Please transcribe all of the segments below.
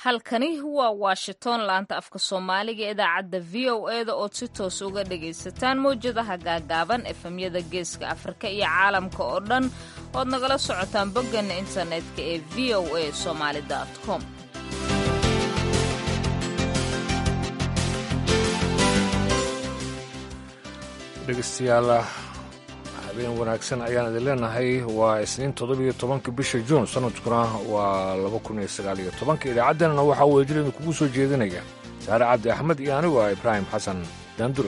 halkani waa washington laanta afka soomaaliga idaacadda v o eda ood si toos uga dhagaysataan mawjadaha gaagaaban efemyada geeska afrika iyo caalamka oo dhan ood nagala socotaan bogganna internetka ee v o a somaali com dhegeystayaal habeen wanaagsan ayaan idin leenahay waa isniin toddobiyo tobanka bisha juun sanadkuna waa laba kun iyo sagaal iyo tobanka idaacaddeenana waxaa weejir idin kugu soo jeedinaya saare cabdi axmed iyo anigu ah ibraahim xasan daandure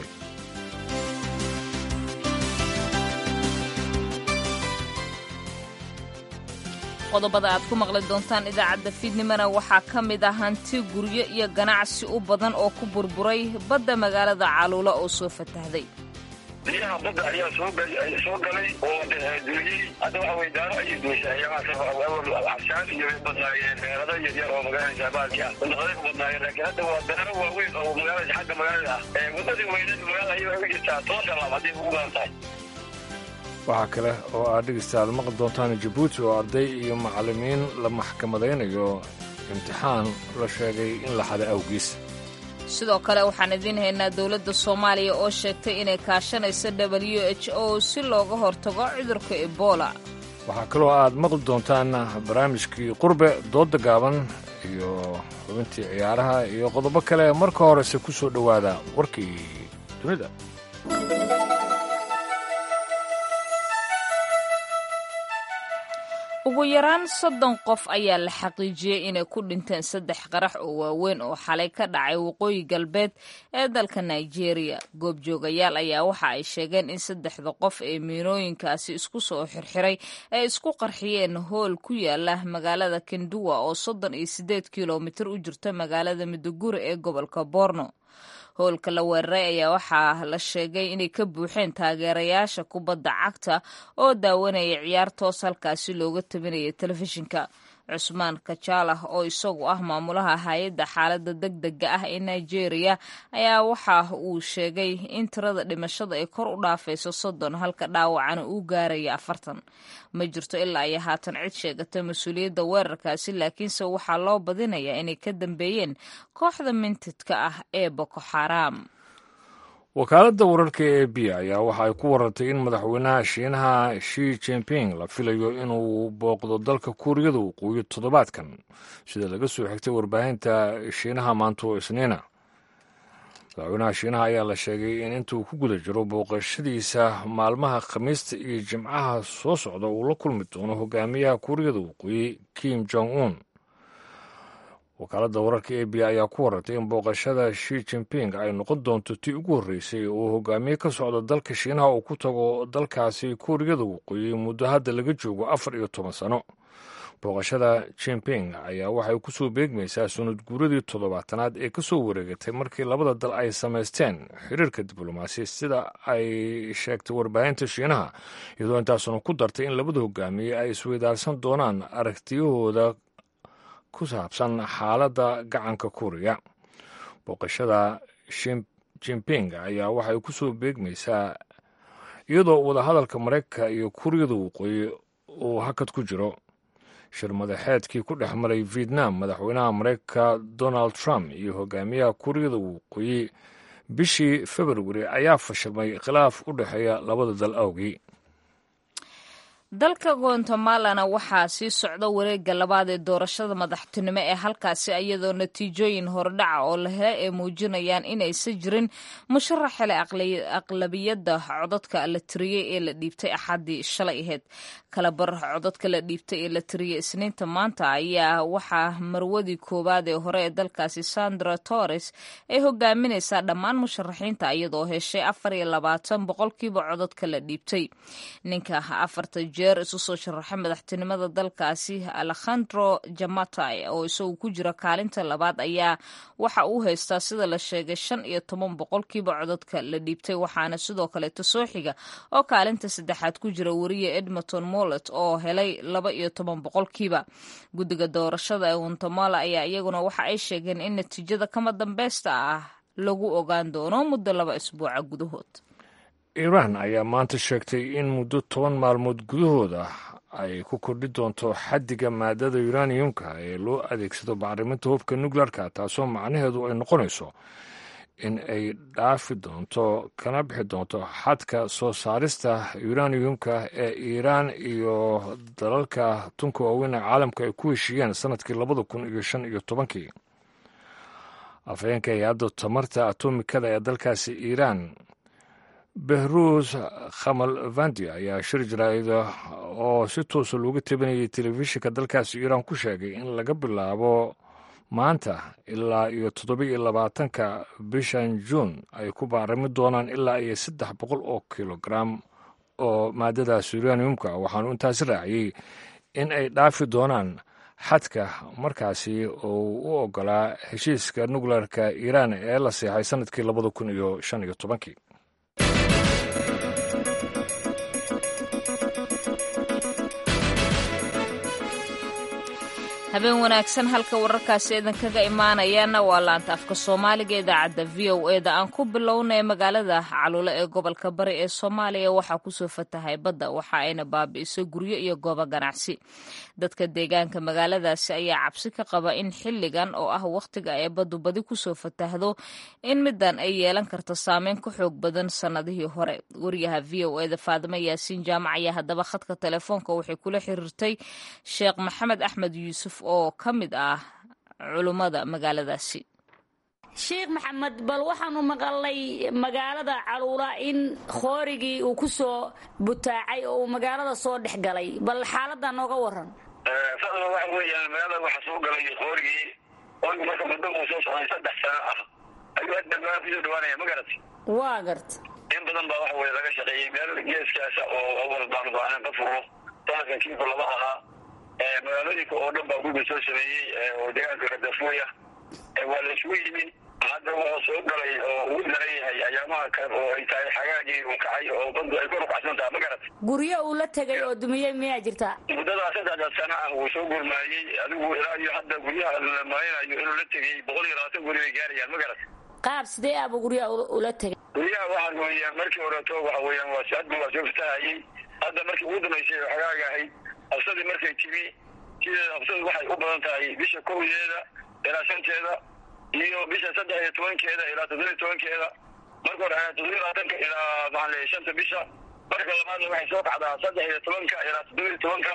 qodobada aad ku maqli doontaan idaacadda fiidnimona waxaa ka mid ah hanti guryo iyo ganacsi u badan oo ku burburay badda magaalada caluula oo soo fatahday biyaha badda ayaa soo galay oo duuliyey hadda waxa weye daaro ayay duushay cabsaan iyo way badnaayeen meelada yaryar oo magaalada shaabaalki ah bandaqaday ku badnaayeen laakiin hadda waa daaro waaweyn oo magaalada xagga magaalada ah wadadii weyneed magaalada ayay waxay u jirtaa toban talaab hadday ugu badan tahay waxaa kale oo aad dhegeystayaal maqli doontaan jabuuti oo arday iyo macallimiin la maxkamadaynayo imtixaan la sheegay in la xada awgiis sidoo kale waxaan idiin haynaa dowladda soomaaliya oo sheegtay inay kaashanayso w h o si looga hortago cudurka ebola waxaa kaloo aad maqli doontaan barnaamijkii qurbe doodda gaaban iyo xubintii ciyaaraha iyo qodobo kale marka horese ku soo dhowaada warkii dunida ugu yaraan soddon qof ayaa la xaqiijiyey inay ku dhinteen saddex qarax oo waaweyn oo xalay ka dhacay waqooyi galbeed ee dalka nigeria goobjoogayaal ayaa waxa ay sheegeen in saddexda qof ee miinooyinkaasi isku soo xirxiray ay isku qarxiyeen hool ku yaala magaalada kenduwa oo soddon iyo siddeed kilomitir u jirta magaalada miduguri ee gobolka borno howlka la weeraray ayaa waxaa la sheegay inay ka buuxeen taageerayaasha kubadda cagta oo daawanaya ciyaar toos halkaasi looga tabinaya telefishinka cusmaan kajaalah oo isagu ah maamulaha hay-adda xaaladda deg dega ah ee nigeria ayaa waxa uu sheegay in tirada dhimashada ay kor u dhaafayso soddon halka dhaawacana uu gaaraya afartan ma jirto ilaa iyo haatan cid sheegata mas-uuliyadda weerarkaasi laakiinse waxaa loo badinayaa inay ka dambeeyeen kooxda mintidka ah ee boko xaram wakaaladda wararka ee b ayaa waxa ay ku warartay in madaxweynaha shiinaha shi jinping la filayo inuu booqdo dalka kuuriyada waqooyi toddobaadkan sida laga soo xigtay warbaahinta shiinaha maanta oo isniina madaxweynaha shiinaha ayaa la sheegay in intuu ku guda jiro booqashadiisa maalmaha khamiista iyo jimcaha soo socda uu la kulmi doono hogaamiyaha kuuriyada waqooyi kim jong un wakaaladda wararka a b ayaa ku warartay in booqashada shi jinping ay noqon doonto tii ugu horreysay oo hogaamiye ka socda dalka shiinaha uu ku tago dalkaasi kuuriyada waqooyi muddo hadda laga joogo afar iyo toban sano booqashada jinping ayaa waxay ku soo beegmaysaa sunad guuradii toddobaatanaad ee ka soo wareegatay markii labada dal ay samaysteen xiriirka diblomaasi sida ay sheegtay warbaahinta shiinaha iyadoo intaasuna ku dartay in labada hogaamiye ay isweydaarsan doonaan aragtiyahooda ku saabsan xaaladda gacanka kuuriya booqashada jinping ayaa waxay ku soo beegmaysaa iyadoo wadahadalka maraykanka iyo kuuriyada waqooyi uu hakad ku jiro shir madaxeedkii ku dhex maray vietnam madaxweynaha maraykanka donald trump iyo hogaamiyaha kuuriyada waqooyi bishii februari ayaa fashilmay khilaaf u dhexeeya labada dal awgii dalka guatemalana waxaa sii socda wareegga labaad ee doorashada madaxtinimo ee halkaasi iyadoo natiijooyin hordhaca oo la helay ay muujinayaan inaysan jirin musharax hele aqlabiyadda codadka la tiriyey ee la dhiibtay axaddii shalay ahayd kalabar codadka la dhiibtay ee la tiriyey isniinta maanta ayaa waxaa marwadii koowaad ee hore ee dalkaasi sandra torres ay hogaaminaysaa dhammaan musharaxiinta iyadoo heshay afar iyo labaatan boqolkiiba codadka la dhiibtay ninka afarta jeer isu soo sharaxay madaxtinimada dalkaasi alekhandro jamatay oo isagu ku jira kaalinta labaad ayaa waxa uu haystaa sida la sheegay shan iyo toban boqolkiiba codadka la dhiibtay waxaana sidoo kaleeto soo xiga oo kaalinta saddexaad ku jira wariye edmonton mollet oo helay laba iyo toban boqolkiiba guddiga doorashada ee guatemala ayaa iyaguna waxa ay sheegeen in natiijada kama dambeysta ah lagu ogaan doono muddo laba isbuuca gudahood iiraan ayaa maanta sheegtay in muddo toban maalmood gudahooda ay ku kordhi doonto xaddiga maadada uraniumka ee loo adeegsado bacriminta hubka nuclearka taasoo macnaheedu ay noqonayso in ay dhaafi doonto kana bixi doonto xadka soo saarista uraniumka ee iiraan iyo dalalka tunka waaweyn ee caalamka ay ku heshiiyeen sanadkii labada kun iyo shan iyo tobankii afhayeenka hay-adda tamarta atomikada ee dalkaasi iiraan behruus khamalvandi ayaa shir jaraa'ida oo si toosa looga tabinayay telefishinka dalkaasi iiraan ku sheegay in laga bilaabo maanta ilaa iyo toddoba-iyo labaatanka bishan juun ay ku baarami doonaan ilaa iyo saddex boqol oo kilogaram oo maadadaas uraniumka waxaanu intaasi raaciyey in ay dhaafi doonaan xadka markaasi oo u ogolaa heshiiska nukleerka iiraan ee la seexay sanadkii labada kun iyo shan iyo tobankii habeen wanaagsan halka wararkaasi idinkaga imaanayaana waa laanta afka soomaaliga idaacadda v o e da aan ku bilownay magaalada caluule ee gobolka bari ee soomaaliya waxaa kusoo fatahay badda waxa ayna baabi'isay guryo iyo goobo ganacsi dadka deegaanka magaaladaasi ayaa cabsi ka qaba in xilligan oo ah wakhtiga ay baddu badi kusoo fatahdo in midan ay yeelan karto saameyn ka xoog badan sannadihii hore wariyaha v o e da faadimo yaasiin jaamac ayaa haddaba khadka telefoonka waxay kula xiriirtay sheekh maxamed axmed yuusuf oo ka mid ah culummada magaaladaasi sheekh maxamed bal waxaanu maqalnay magaalada caluula in khoorigii uu ku soo butaacay oo uu magaalada soo dhex galay bal xaaladaa nooga waran sadaba waxa weeyaan magaalada waxa soo galay qoorigii qoorigi marka muddo uu soo socday saddex sano ah ayuu hadda magaalada kusoo dhawaanaya ma garat waa garta in badan baa waxa weye laga shaqeeyey meel geeskaasa oo awal baanu baahnaan ka furo sanadkan kiiku laba ahaa magaalooyinka oo dhan baa gurga soo sameeyey oo deegaanka radafuya waa la isugu yimi hadda wuxuu soo galay oo ugu daran yahay ayaamaha kan oo ay tahay xagaagii uu kacay oo badu ay kor ukacsan taha ma garat guryo uu la tegay oo dumiyey miyaa jirtaa muddadaa saddexda sano ah wuu soo gurmaayey adigu ilaa iyo hadda guryaha la maaynayo inuu la tegey boqol iyo labaatan guri bay gaarayaan ma garat qaab sidee ahba guryaha ula tegay guryaha waxaa weeyaan markii horeeto waxa weeyaan waa hadda waa soo fatahayey hadda markii ugu dambaysay oo xagaaga ahayd habsadii markay timi sideeda habsadu waxay u badan tahay bisha kowdeeda ilaa shanteeda iyo bisha saddex iyo tobankeeda ilaa toddoba iyo tobankeeda marka hore toddoba iyo labaatanka ilaa maxaan leeyahay shanta bisha marka labaadna waxay soo kacdaa saddex iyo tobanka ilaa toddoba iyo tobanka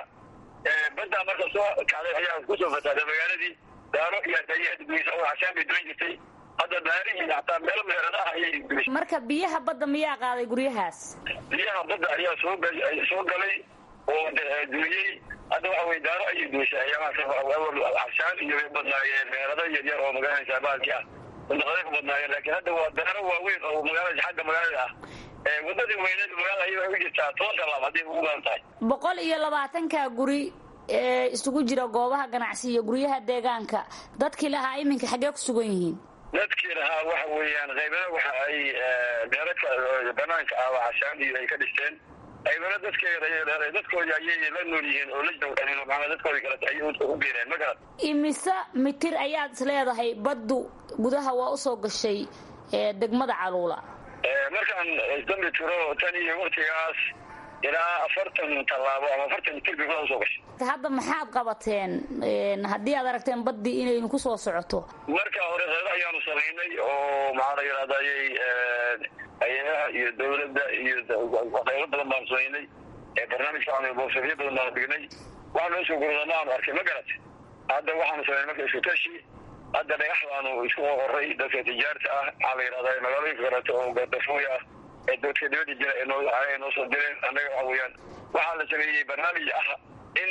baddaa marka soo kacday ayaa kusoo fatahday magaaladii daaro iyo dayaduysa oo cashaan bay duwan jirtay hadda daarihii hataa meelo meeradaha ayay dumisay marka biyaha badda miyaa qaaday guryahaas biyaha badda ayaa soo soo galay oo duuyey hadda waxa weye daaro ayay dumisay ayaamahaas cashaan iyo bay badnaayeen meerado yaryar oo magaalada baalki ah wadaqaday ku badnaayeen laakiin hadda waa daaro waaweyn oo magaalada xagga magaalada ah wadadii weyneed magaalada ayay waxay u jirtaa toban talaab hadday ugu badan tahay boqol iyo labaatanka guri ee isugu jira goobaha ganacsi iyo guryaha deegaanka dadkii lahaa iminka xaggee ku sugan yihiin dadkii lahaa waxa weeyaan qaybana waxa ay meeraka banaanka ah waa cashaan iyo ay ka dhisteen qaybana dadkeeda dadkoodii ayay la nool yihiin oo la jawdhanin maaa dadkoodii kalete ayay u biireen ma garat imise mitir ayaad is leedahay baddu gudaha waa usoo gashay degmada caluula markaan isdambi tiro tan iyo waktigaas ilaa afartan tallaabo ama afartan mitir bay gudaha usoo gashay hadda maxaad qabateen haddii aad aragteen baddii inaynu ku soo socoto marka hore qeydo ayaanu samaynay oo maxaa la yidhahdayy hay-adaha iyo dawladda iyo qaybo badan baanu samaynay barnaamijka boofsafyo badan baanu dhignay waxa noo soo gurudama aanu arkay ma garat hadda waxaanu samaynay marka isku tashi hadda dhagax baanu isku qoray dadka tijaarta ah maxaa la yidhahda magaalooyinka kaleeto oo gadafuuy ah ee dadka dibadda jira ee noo noo soo direen annaga waxa weeyaan waxaa la sameeyey barnaamij ah in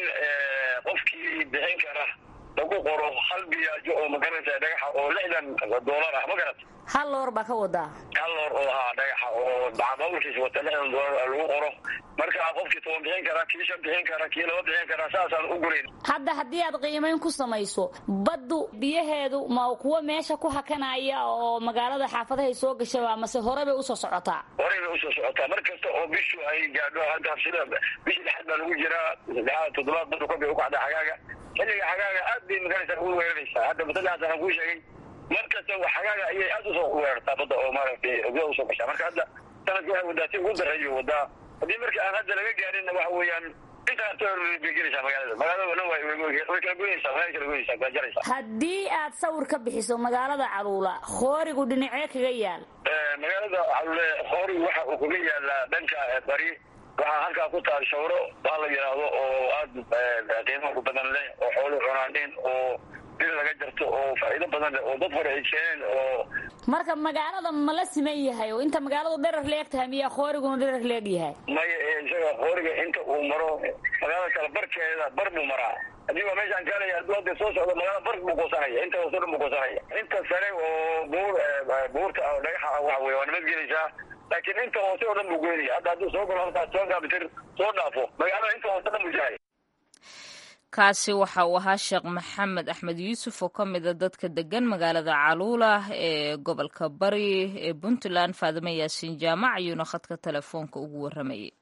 qofkii bixin kara lagu qoro hal biyaajo oo magaranaysa dhagaxa oo lixdan doolar ah ma garat hal loor baa ka wadaa hal loor oo ahaa dhagaxa oo baabuurkiisa wata lixdan doolar lagu qoro marka qofkii toban bixin kara kii shan bixin kara kii laba bixin kara saasaan u gurayn hadda haddii aad qiimayn ku samayso baddu biyaheedu ma kuwa meesha ku hakanaya oo magaalada xaafadahay soo gashaba mase hore bay usoo socotaa horey bay usoo socotaa mar kasta oo bishu ay gaadho hadda habsida bishii dhexaad baa lagu jiraa saddexaad toddobaad baddu kor bay u kacda xagaaga xilliga xagaaga aad bay magaranaysa ugu weeraraysaa hadda masaddexaas aan kuu sheegay mar kasta xagaaga ayay aad usoo weerartaa badda oo maaragtay gudaha usoo gashaa marka hadda sanadki waxay wadaa si ugu dareeyo wadaa haddii marka aan hadda laga gaarinna waxa weeyaan intaas bay gelaysaa magaalada magaalada dhan way way kala goynaysaa magaalada kala goynaysaa kala jaraysaa haddii aad sawir ka bixiso magaalada caluula khoorigu dhinacee kaga yaal magaalada calule khoori waxa uu kaga yaalaa dhanka bari waxaa halkaa ku taal shawro baa la yidhaahdo oo aada qiimo ku badan leh oo xoolo cunaaneen oo dil laga jarto oo faa'iido badan leh oo dad hore ay keeneen oo marka magaalada ma la siman yahay oo inta magaaladu dherer leeg tahay miyaa khooriguna dherer leeg yahay maya isaga khooriga inta uu maro magaalada kale barkeeda bar buu maraa haddii waa meeshaan kaalaya hadduu hadda soo socdo magaalada bar buu goosanaya inta hoose dhan buu goosanaya inta sare oo buur buurta dhagaxa ah waxa weye waa nabad gelaysaa laakiin inta hoose oo dhan buu goynaya hadda hadduu soo galo halkaas tobankaa mitir soo dhaafo magaalada inta hoose dhan buu jahay kaasi waxa uu ahaa sheekh maxamed axmed yuusuf oo ka mida dadka degan magaalada caluula ee gobolka bari ee puntland faadime yaasiin jaamac ayuuna khadka telefoonka ugu waramayay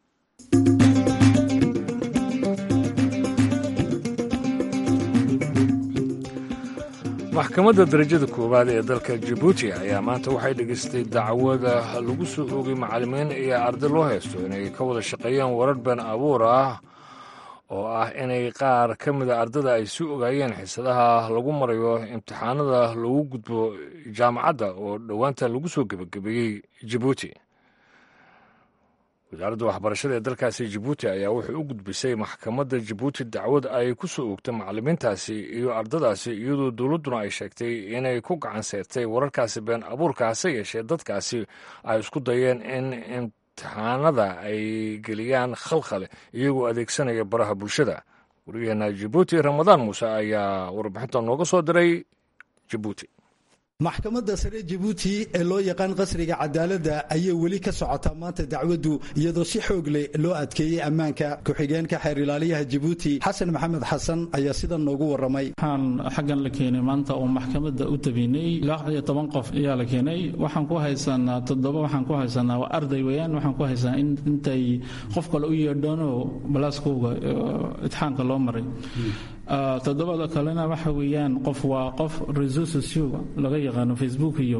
maxkamadda darajada koowaad ee dalka jabuuti ayaa maanta waxay dhegaystay dacwada lagu soo oogay macallimiin iyo arday loo haysto inay ka wada shaqeeyeen warar been abuur ah oo ah inay qaar ka mida ardada ay sii ogaayeen xisadaha lagu marayo imtixaanada lagu gudbo jaamacadda oo dhowaanta lagu soo gebagabeeyey jabuuti wasaaradda waxbarashada ee dalkaasi jabuuti ayaa waxay u gudbisay maxkamadda jabuuti dacwad ay ku soo oogtay macallimiintaasi iyo ardadaasi iyadoo dowladduna ay sheegtay inay ku gacan seertay wararkaasi been abuurka hase yeeshee dadkaasi ay isku dayeen in imtixaanada ay geliyaan khalkhale iyagoo adeegsanaya baraha bulshada waryaheena jabuuti ramadaan muuse ayaa warbixinta nooga soo diray jabuuti maxkamadda sare jabuuti ee loo yaqaan qasriga cadaaladda ayay weli ka socotaa maanta dacwaddu iyadoo si xoog leh loo adkeeyey ammaanka ku-xigeenka xeer ilaaliyaha jabuuti xasan maxamed xasan ayaa sidan noogu warramay waxaan xaggan la keenay maanta oo maxkamadda u tabinay ilaa iyo toban qof ayaa la keenay waxaan ku haysanaa toddoba waxaan ku haysanaa waa arday weeyaan waxaan ku haysanaa in intay qof kale u yeedhoonoo balaaskooga itixaanka loo maray toddobada kalena waxa weeyaan qof waa qof reseau socioga laga yaqaano facebook iyo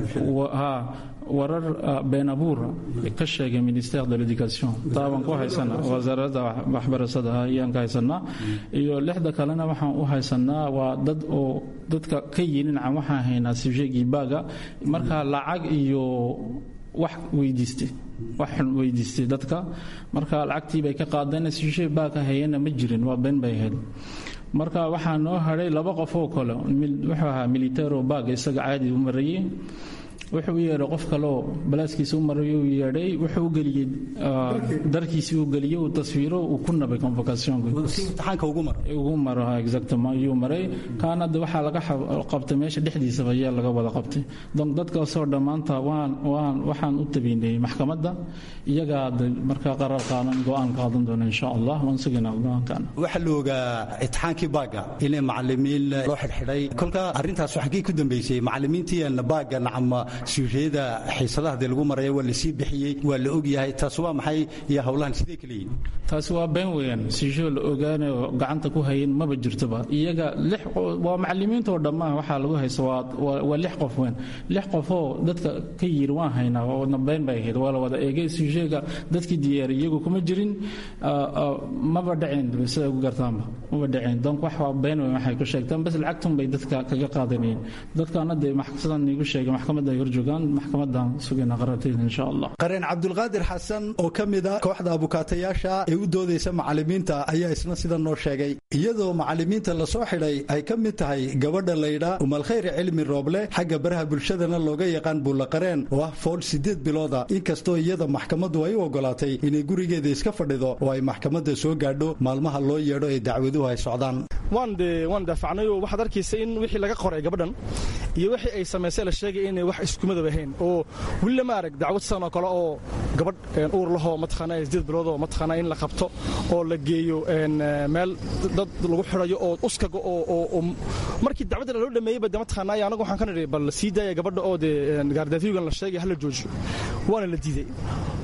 warar been abuura ka sheegay ministère de l'éducation taabaan ku haysana wasaaradda waxbarashada ayaan ka haysanaa iyo lixda kalena waxaan u haysanaa waa dad oo dadka ka yininaca waxaan haynaa sujegii baaga marka lacag iyo wax weydiistay wax xun weydiistay dadka marka lacagtii bay ka qaadeen suje baaka hayana ma jirin waa been bay ahayd marka waxaa noo hadhay laba qof oo kale wuxuu ahaa militaro baag isaga caadi u marayey wuxuu u yeedhay qof kaleoo balaaskiisa u maray u yeedhay wuxuu u geliyey darkiisii u geliyey uu taswiiro uu ku nabay convocationugu maro exactement ayuu maray kaana de waxaa laga qabtay meesha dhexdiisaba ayaa laga wada qabtay donc dadkaasoo dhammaanta waan waan waxaan u tabiinay maxkamadda iyagaa markaa qarar qaadan go-aan qaadan doona insha allah waan sugaynaa go-aankan waxaa la ogaa itixaankii baaga inay macalimiin loo xidhxidhay kolka arrintaas xaggii ku dambeysay macalimiintii baaga nacama suushiyada xiisadaha dee lagu maraya waa lasii bixiyey waa la ogyahay taas waa maxay iyo howlahan sidee kaleyihin taasi waa been weeyaan siisho la ogaanayo gacanta ku hayin maba jirtoba iyaga lix waa macalimiintoo dhammaan waxaa lagu haysta waa lix qof weyn lix qofoo dadka ka yiri waan haynaa oona been bay ahayd waa la wada eegay siisheega dadkii diyaari iyagu kuma jirin maba dhaceen siday ku gartaanba maba dhaceen donc wax waa been weyn waxay ku sheegtaan bas lacagtun bay dadka kaga qaadanayeen dadkaana dee sidan iigu sheegay maxkamadda ay horjoogaan maxkamadan sugayna qararteeda insha allah qareen cabdulqaadir xasan oo ka mida kooxda abukaatayaasha ee u doodaysa macalimiinta ayaa isna sida noo sheegay iyadoo macalimiinta lasoo xidhay ay ka mid tahay gabadha laydha umalkhayri cilmi rooble xagga baraha bulshadana looga yaqaan buullaqareen oo ah fool siddeed bilooda inkastoo iyada maxkamaddu ay u ogolaatay inay gurigeeda iska fadhido oo ay maxkamadda soo gaadho maalmaha loo yeedho ee dacwaduhu ay socdaan waan daafacnay oo waxaad arkaysa in wixii laga qoray gabadhan iyo wixii ay samaysay la sheegay inay wax iskumadab ahayn oo weli lama arag dacwad sidan oo kale oo gabadh uur lahoo mataqaanaa sideed biloodoo mataqaanaa in la qabto oo la geeyo meel dad lagu xidhayo oo uskaga oo markii dacwadda loo dhameeyeyba de mataqaanaa anagu waxaan ka nidhi bal sii daaya gabadha oo dee gaardaafiyogan la sheegay hala joojiyo waana la diiday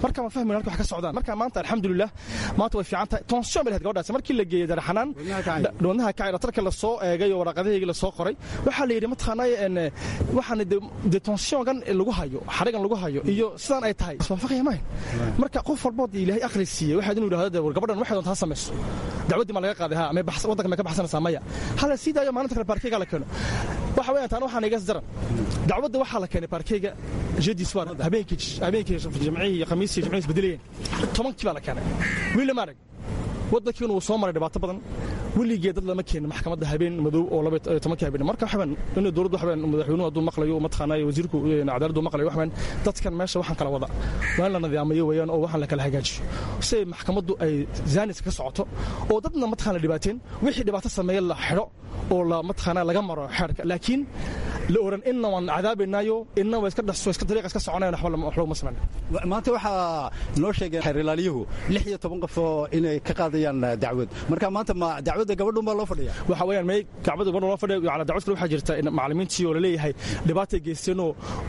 marka ma fahmayno halka wax ka socdaan marka maanta alxamdulilah maanta way fiican tahay tonsion bay lahayd gabadhaasi markii la geeyey daraxanaan wadnaha kacay dhakhtarka la soo eegay oo waraqadaheygii la soo qoray waxaa la yidhi mataqaanay waxaan de tonsiongan lagu hayo xarigan lagu hayo iyo sidaan ay tahay iswaafaqaya mahayn marka qof walbood ilaahay akhri siiyey waxaad inuu yidhahdo war gabadhan waxay doontaa samayso dacwaddii ma laga qaaday ha waddanka may ka baxsanaysaa maya hala sii daayo maalinta kale baarkeyga la keeno waxa weeyaan taana waxaan igas daran dacwadda waxaa la keenay baarkeyga jeedii swar habeenkii habeenkii jimcihii iyo khamiisii jimcihii isbedelayeen tobankii baa la keenay wiil lama arag waddankiina wuu soo maray dhibaato badan weligee dad lama keenin maxkamadda habeen madow oo tobankii habeen marka waxbaan in dowladdu waxbaan madaxweynuhu hadduu maqlayo mataqaanaa wasiirku cadaaladdu maqlayo waxbaan dadkan meesha waxaan kala wada waa in la nadiyaamayo weeyaan oo waxaan la kala hagaajiyo si maxkamaddu ay zaaniska ka socoto oo dadna mataqaan la dhibaateen wixii dhibaato sameeya la xidho oo la mataqaanaa laga maro xeerka laakiin la oran inna waan cadaabaynaayo inna waa iska dhaso iska dariiqa iska soconayan waxba laguma samayn maanta waxaa noo sheegay xeerilaaliyuhu lix iyo toban qof oo inay ka qaadayaan dacwad marka maanta ma dacwadda gabadhun baa loo fadhiya waxa weeyaan may gabadha gabadha loo fadhiya ala dacwad kale waxaa jirta macallimiintii oo laleeyahay dhibaatay geysteenoo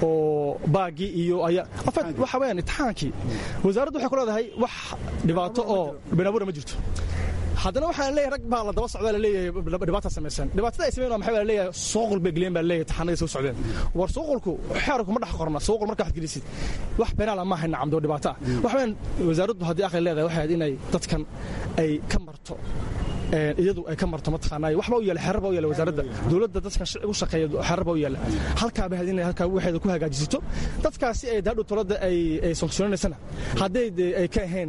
oo baagii iyo ayaa afad waxa weeyaan imtixaankii wasaaraddu waxay ku leedahay wax dhibaato oo beenabuura ma jirto haddana waxaa leeyahay rag baa la daba socdaa laleeyahay dhibaata samaysan dhibaatada ay sameyn maxaa baa leeyahay suuqul bay geliyeen baa leeyahay taxanadii soo socdeen war suuqulku xeerku ma dhex qorna suuqul markaa waxaad gelisid wax beenaala ma hayna camdo dhibaato ah waxaan wasaaraddu haddii aqli leedahay waxay inay dadkan ay ka marto iyadu ay ka marto mataqaanaa waxba u yaala xeerar baa u yaala wasaaradda dowladda dadkan u shaqeeya xeerar baa u yaala halkaa bay inay halkaa waxeeda ku hagaajisato dadkaasi ay daadhow tolada ay ay sanksiyoonaysana hadday ay ka ahayn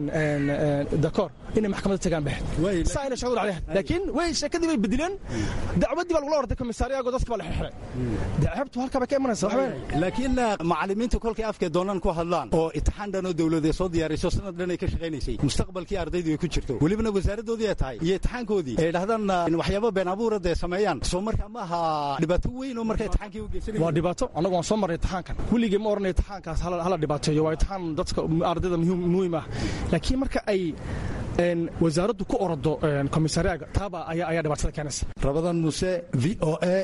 dakoor inay maxkamadda tagaan bahed saa inay shaqadu dhacday laakiin way sheekadii bay bedileen dacwaddii baa lagula orday komisaariyago dadka baa la xirxiray dacabtu halkaa bay ka imanaysa waxba laakiin macallimiintu kolkay afkay doonaan ku hadlaan oo itixaan dhan oo dowladeed soo diyaariso sanad dhan ay ka shaqaynaysay mustaqbalkii ardaydu ay ku jirto welibana wasaaraddoodii ay tahay iyo itixaankoodii ay dhahdaan waxyaabo been abuura dee sameeyaan soo markaa ma aha dhibaato weyn oo marka itixaankii u geysanaya waa dhibaato annagu waan soo marnay itixaankan weligii ma odhanay itixaankaas hala dhibaateeyo waa itixaan dadka ardayda muhiim ah laakiin marka ay wasaaraddu ku orado komisariyaga taaba ayaa dhibaatada keenaysa rabadan muse v o a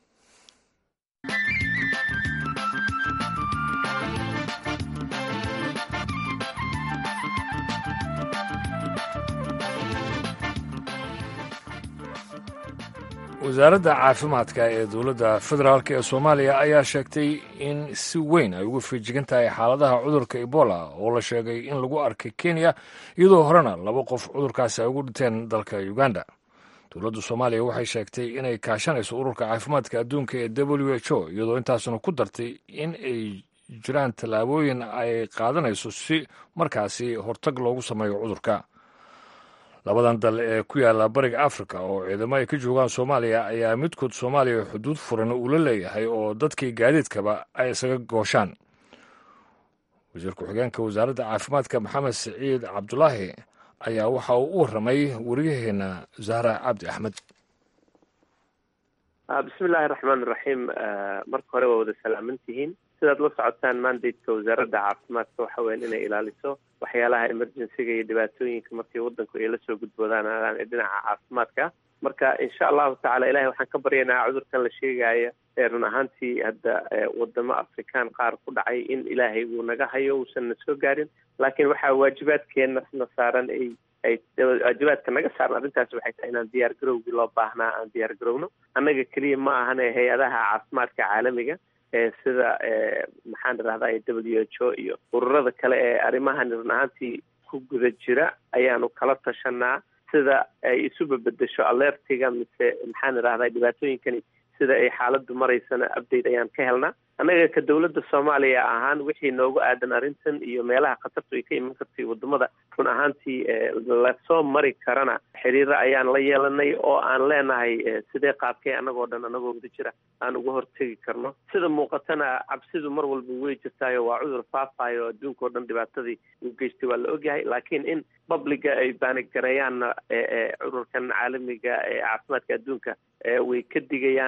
wasaaradda caafimaadka ee dowladda federaalk ee soomaaliya ayaa sheegtay in si weyn ay uga feejigan tahay xaaladaha cudurka ebola oo la sheegay in lagu arkay kenya iyadoo horena laba qof cudurkaasi ay ugu dhinteen dalka uganda dowladda soomaaliya waxay sheegtay inay kaashanayso ururka caafimaadka adduunka ee w h o iyadoo intaasuna ku dartay in ay jiraan tallaabooyin ay qaadanayso si markaasi hortag loogu sameeyo cudurka labadan dal ee ku yaala bariga afrika oo ciidamo ay ka joogaan soomaaliya ayaa midkood soomaaliya xuduud furan uu la leeyahay oo dadkii gaadiidkaba ay isaga gooshaan wasiir ku-xigeenka wasaaradda caafimaadka maxamed siciid cabdulaahi ayaa waxa uu u warramay wariyaheenna zahra cabdi axmed bismi illaahi raxmaan iraxiim marka hore waa wada salaamantihiin sidaad la socotaan mandateka wasaaradda caafimaadka waxa weyan inay ilaaliso waxyaalaha emergencyga iyo dhibaatooyinka markii waddanku ay lasoo gudboodaan ee dhinaca caafimaadka marka insha allahu tacala ilahay waxaan ka baryaynaa cudurkan la sheegaayo ee run ahaantii hadda wadamo afrikaan qaar ku dhacay in ilaahay uu naga hayo uusan na soo gaarin laakiin waxaa waajibaadkeenna na saaran ay ay waajibaadka naga saaran arrintaasi waxay tahay inaan diyaar garowgii loo baahnaa aan diyaar garowno annaga keliya ma ahane hay-adaha caafimaadka caalamiga sida maxaan idhahdaa w h o iyo ururada kale ee arrimahan run ahaantii ku guda jira ayaanu kala tashanaa sida ay isu babedesho alertiga mise maxaan idhahdaa dhibaatooyinkani sida ay xaaladdu maraysana update ayaan ka helnaa annaga ka dowladda soomaaliya ahaan wixii noogu aadan arrintan iyo meelaha khatartu ay ka iman kartay wadamada run ahaantii lasoo mari karana xiriiro ayaan la yeelanay oo aan leenahay sidee qaabkee annagoo dhan annagoo wada jira aan uga hortegi karno sida muuqatana cabsidu mar walba way jirtaayo waa cudur faafayo adduunka oo dhan dhibaatadii uu geystay waa la ogyahay laakiin in babliga ay baanigareeyaanna cudurkan caalamiga ee caafimaadka adduunka way ka digayaanoo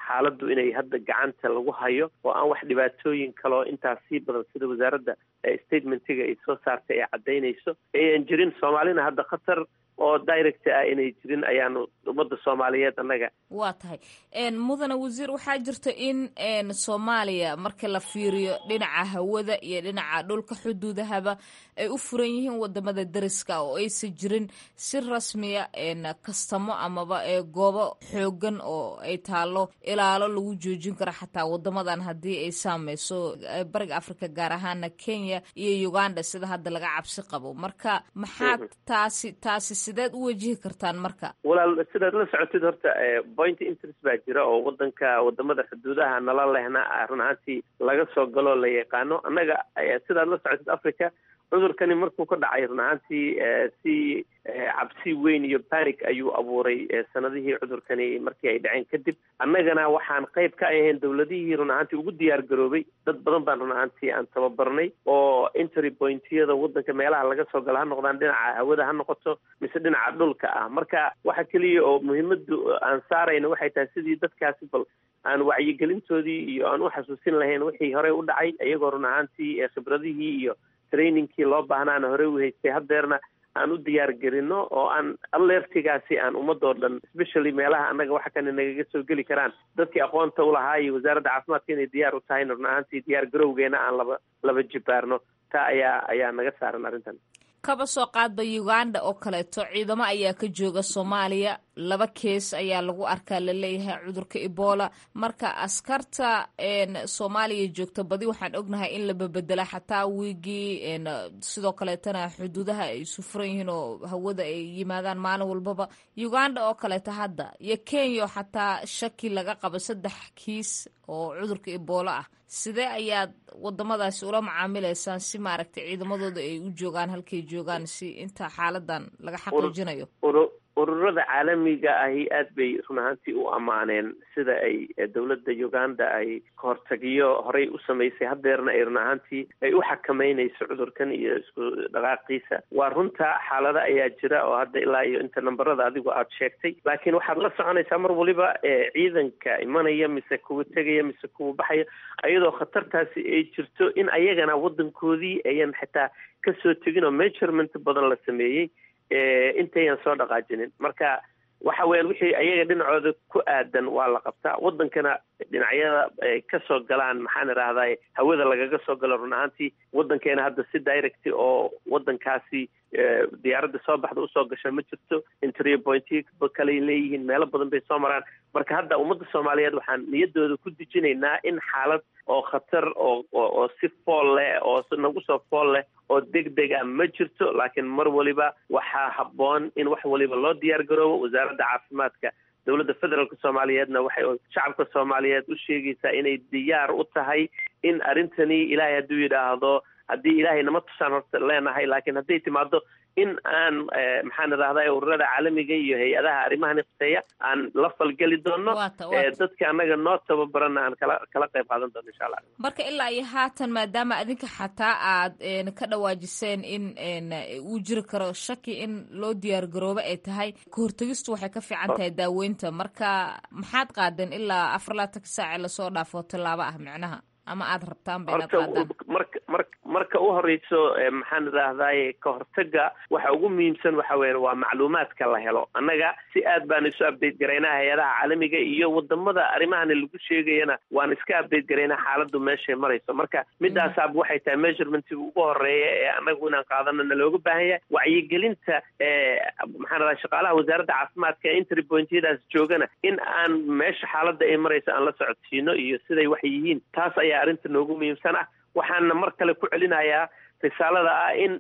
xaaladdu inay hadda gacanta lagu hayo oo aan wax dhibaatooyin kaloo intaas sii badan sida wasaaradda statementiga ay soo saartay ay caddaynayso ayan jirin soomaalina hadda khatar oo direct ah inay jirin ayaanu ummadda soomaaliyeed annaga waa tahay mudane wasiir waxaa jirta in soomaaliya marka la fiiriyo dhinaca hawada iyo dhinaca dhulka xuduudahaba ay u furan yihiin wadamada deriska oo aysan jirin si rasmiya kastamo amaba goobo xoogan oo ay taalo ilaalo lagu joojin karo xataa wadamadan haddii ay saameyso bariga africa gaar ahaana kenya iyo uganda sida hadda laga cabsi qabo marka maxaad taasi taasi sideed u wajihi kartaan marka walaal sidaad la socotid horta point interest baa jira oo wadanka wadamada xuduudaha nala lehna run ahaantii laga soo galoo la yaqaano annaga sidaad la socotid africa cudurkani markuu ka dhacay run ahaantii si cabsi weyn iyo panic ayuu abuuray sanadihii cudurkani markii ay dhaceen kadib annagana waxaan qayb ka ahayn dowladihii run ahaantii ugu diyaar garoobay dad badan baan run ahaantii aan tababarnay oo entry pointyada wadanka meelaha laga soo galo ha noqdaan dhinaca hawada ha noqoto mise dhinaca dhulka ah marka waxa keliya oo muhiimadu aan saarayna waxay tahay sidii dadkaasi bal aan wacyigelintoodii iyo aan u xasuusin lahayn wixii horey u dhacay iyagoo run ahaantii khibradihii iyo trainingkii loo baahnaana horey u haystay haddeerna aan u diyaar gelino oo aan alertigaasi aan ummadoo dhan especially meelaha annaga waxa kane nagaga soo geli karaan dadkii aqoonta ulahaa iyo wasaaradda caafimaadka inay diyaar u tahayna run ahaantii diyaar garowgeena aan laba laba jibaarno taa ayaa ayaa naga saaran arrintan kaba soo qaadba uganda oo kaleeto ciidamo ayaa ka jooga soomaaliya laba kees ayaa lagu arkaa laleeyahay cudurka ebola marka askarta soomaaliya joogta badi waxaan ognahay in la babedela xataa wiigii sidoo kaleetana xuduudaha ay isu furan yihiin oo hawada ay yimaadaan maalin walbaba uganda oo kaleeto hadda iyo kenya xataa shaki laga qabo saddex kiis oo cudurka ebola ah sidee ayaad wadamadaasi ula macaamilaysaan si maaragtay ciidamadooda ay u joogaan halkay joogaan si inta xaaladan laga xaqiijinayo ururada caalamiga ahi aad bay run ahaantii u ammaaneen sida ay dowladda uganda ay kahortagiyo horey u samaysay haddeerna ay run ahaantii ay u xakameynayso cudurkan iyo isku dhaqaaqiisa waa runta xaalada ayaa jira oo hadda ilaa iyo inta namberada adigu aada sheegtay laakiin waxaad la soconaysaa mar waliba ciidanka imanaya mise kuwa tegaya mise kuwa baxaya iyadoo khatartaasi ay jirto in ayagana wadankoodii ayan xitaa kasoo tegin oo measurement badan la sameeyey intayan soo dhaqaajinin marka waxa weeyaan wixii ayaga dhinacooda ku aadan waa la qabtaa wadankana dhinacyada ay kasoo galaan maxaan idhaahdaa hawada lagaga soo galo run ahaantii wadankeena hadda si direct oo wadankaasi diyaaradda soo baxda usoo gasha ma jirto intrio pointy kaley leeyihiin meelo badan bay soo maraan marka hadda ummadda soomaaliyeed waxaan niyadooda ku dejinaynaa in xaalad oo khatar oo oo si fool leh oo nagu soo fool leh oo deg deg ah ma jirto laakiin mar waliba waxaa habboon in wax waliba loo diyaar garoobo wasaaradda caafimaadka dowladda federaalka soomaaliyeedna waxay shacabka soomaaliyeed u sheegaysaa inay diyaar u tahay in arrintani ilaahay hadduu yidhaahdo haddii ilaahay nama tusaan horta leenahay laakiin hadday timaado in aan maxaan idhahdaa ururada caalamiga iyo hay-adaha arrimahan iqteeya aan la falgeli doono dadka annaga noo tababaranna aan kala kala qayb qaadan doono insha allah marka ilaa iyo haatan maadaama adinka xataa aad ka dhawaajiseen in uu jiri karo shaki in loo diyaar garoobo ay tahay kahortegistu waxay ka fiican tahay daaweynta marka maxaad qaadeen ilaa afar laatanka saace lasoo dhaafo tallaabo ah micnaha ama aada rabtaan ba inaad qaadaan marka mar marka u horeyso maxaan idhaahdaye ka hortaga waxa ugu muhiimsan waxa weya waa macluumaadka la helo annaga si aad baan isu update garaynaa hay-adaha caalamiga iyo wadamada arrimahani lagu sheegayana waan iska update garaynaa xaaladu meeshay marayso marka midaasaaba waxay tahay measurementga ugu horeeya ee annagu inaan qaadano na looga baahan yahay wacyigelinta maxaan idhaha shaqaalaha wasaaradda caafimaadka ee intry pointyadaas joogana in aan meesha xaaladda ay marayso aan la socodsiino iyo siday wax yihiin taas ayaa arrinta noogu muhiimsan ah waxaana mar kale ku celinayaa risaalada ah in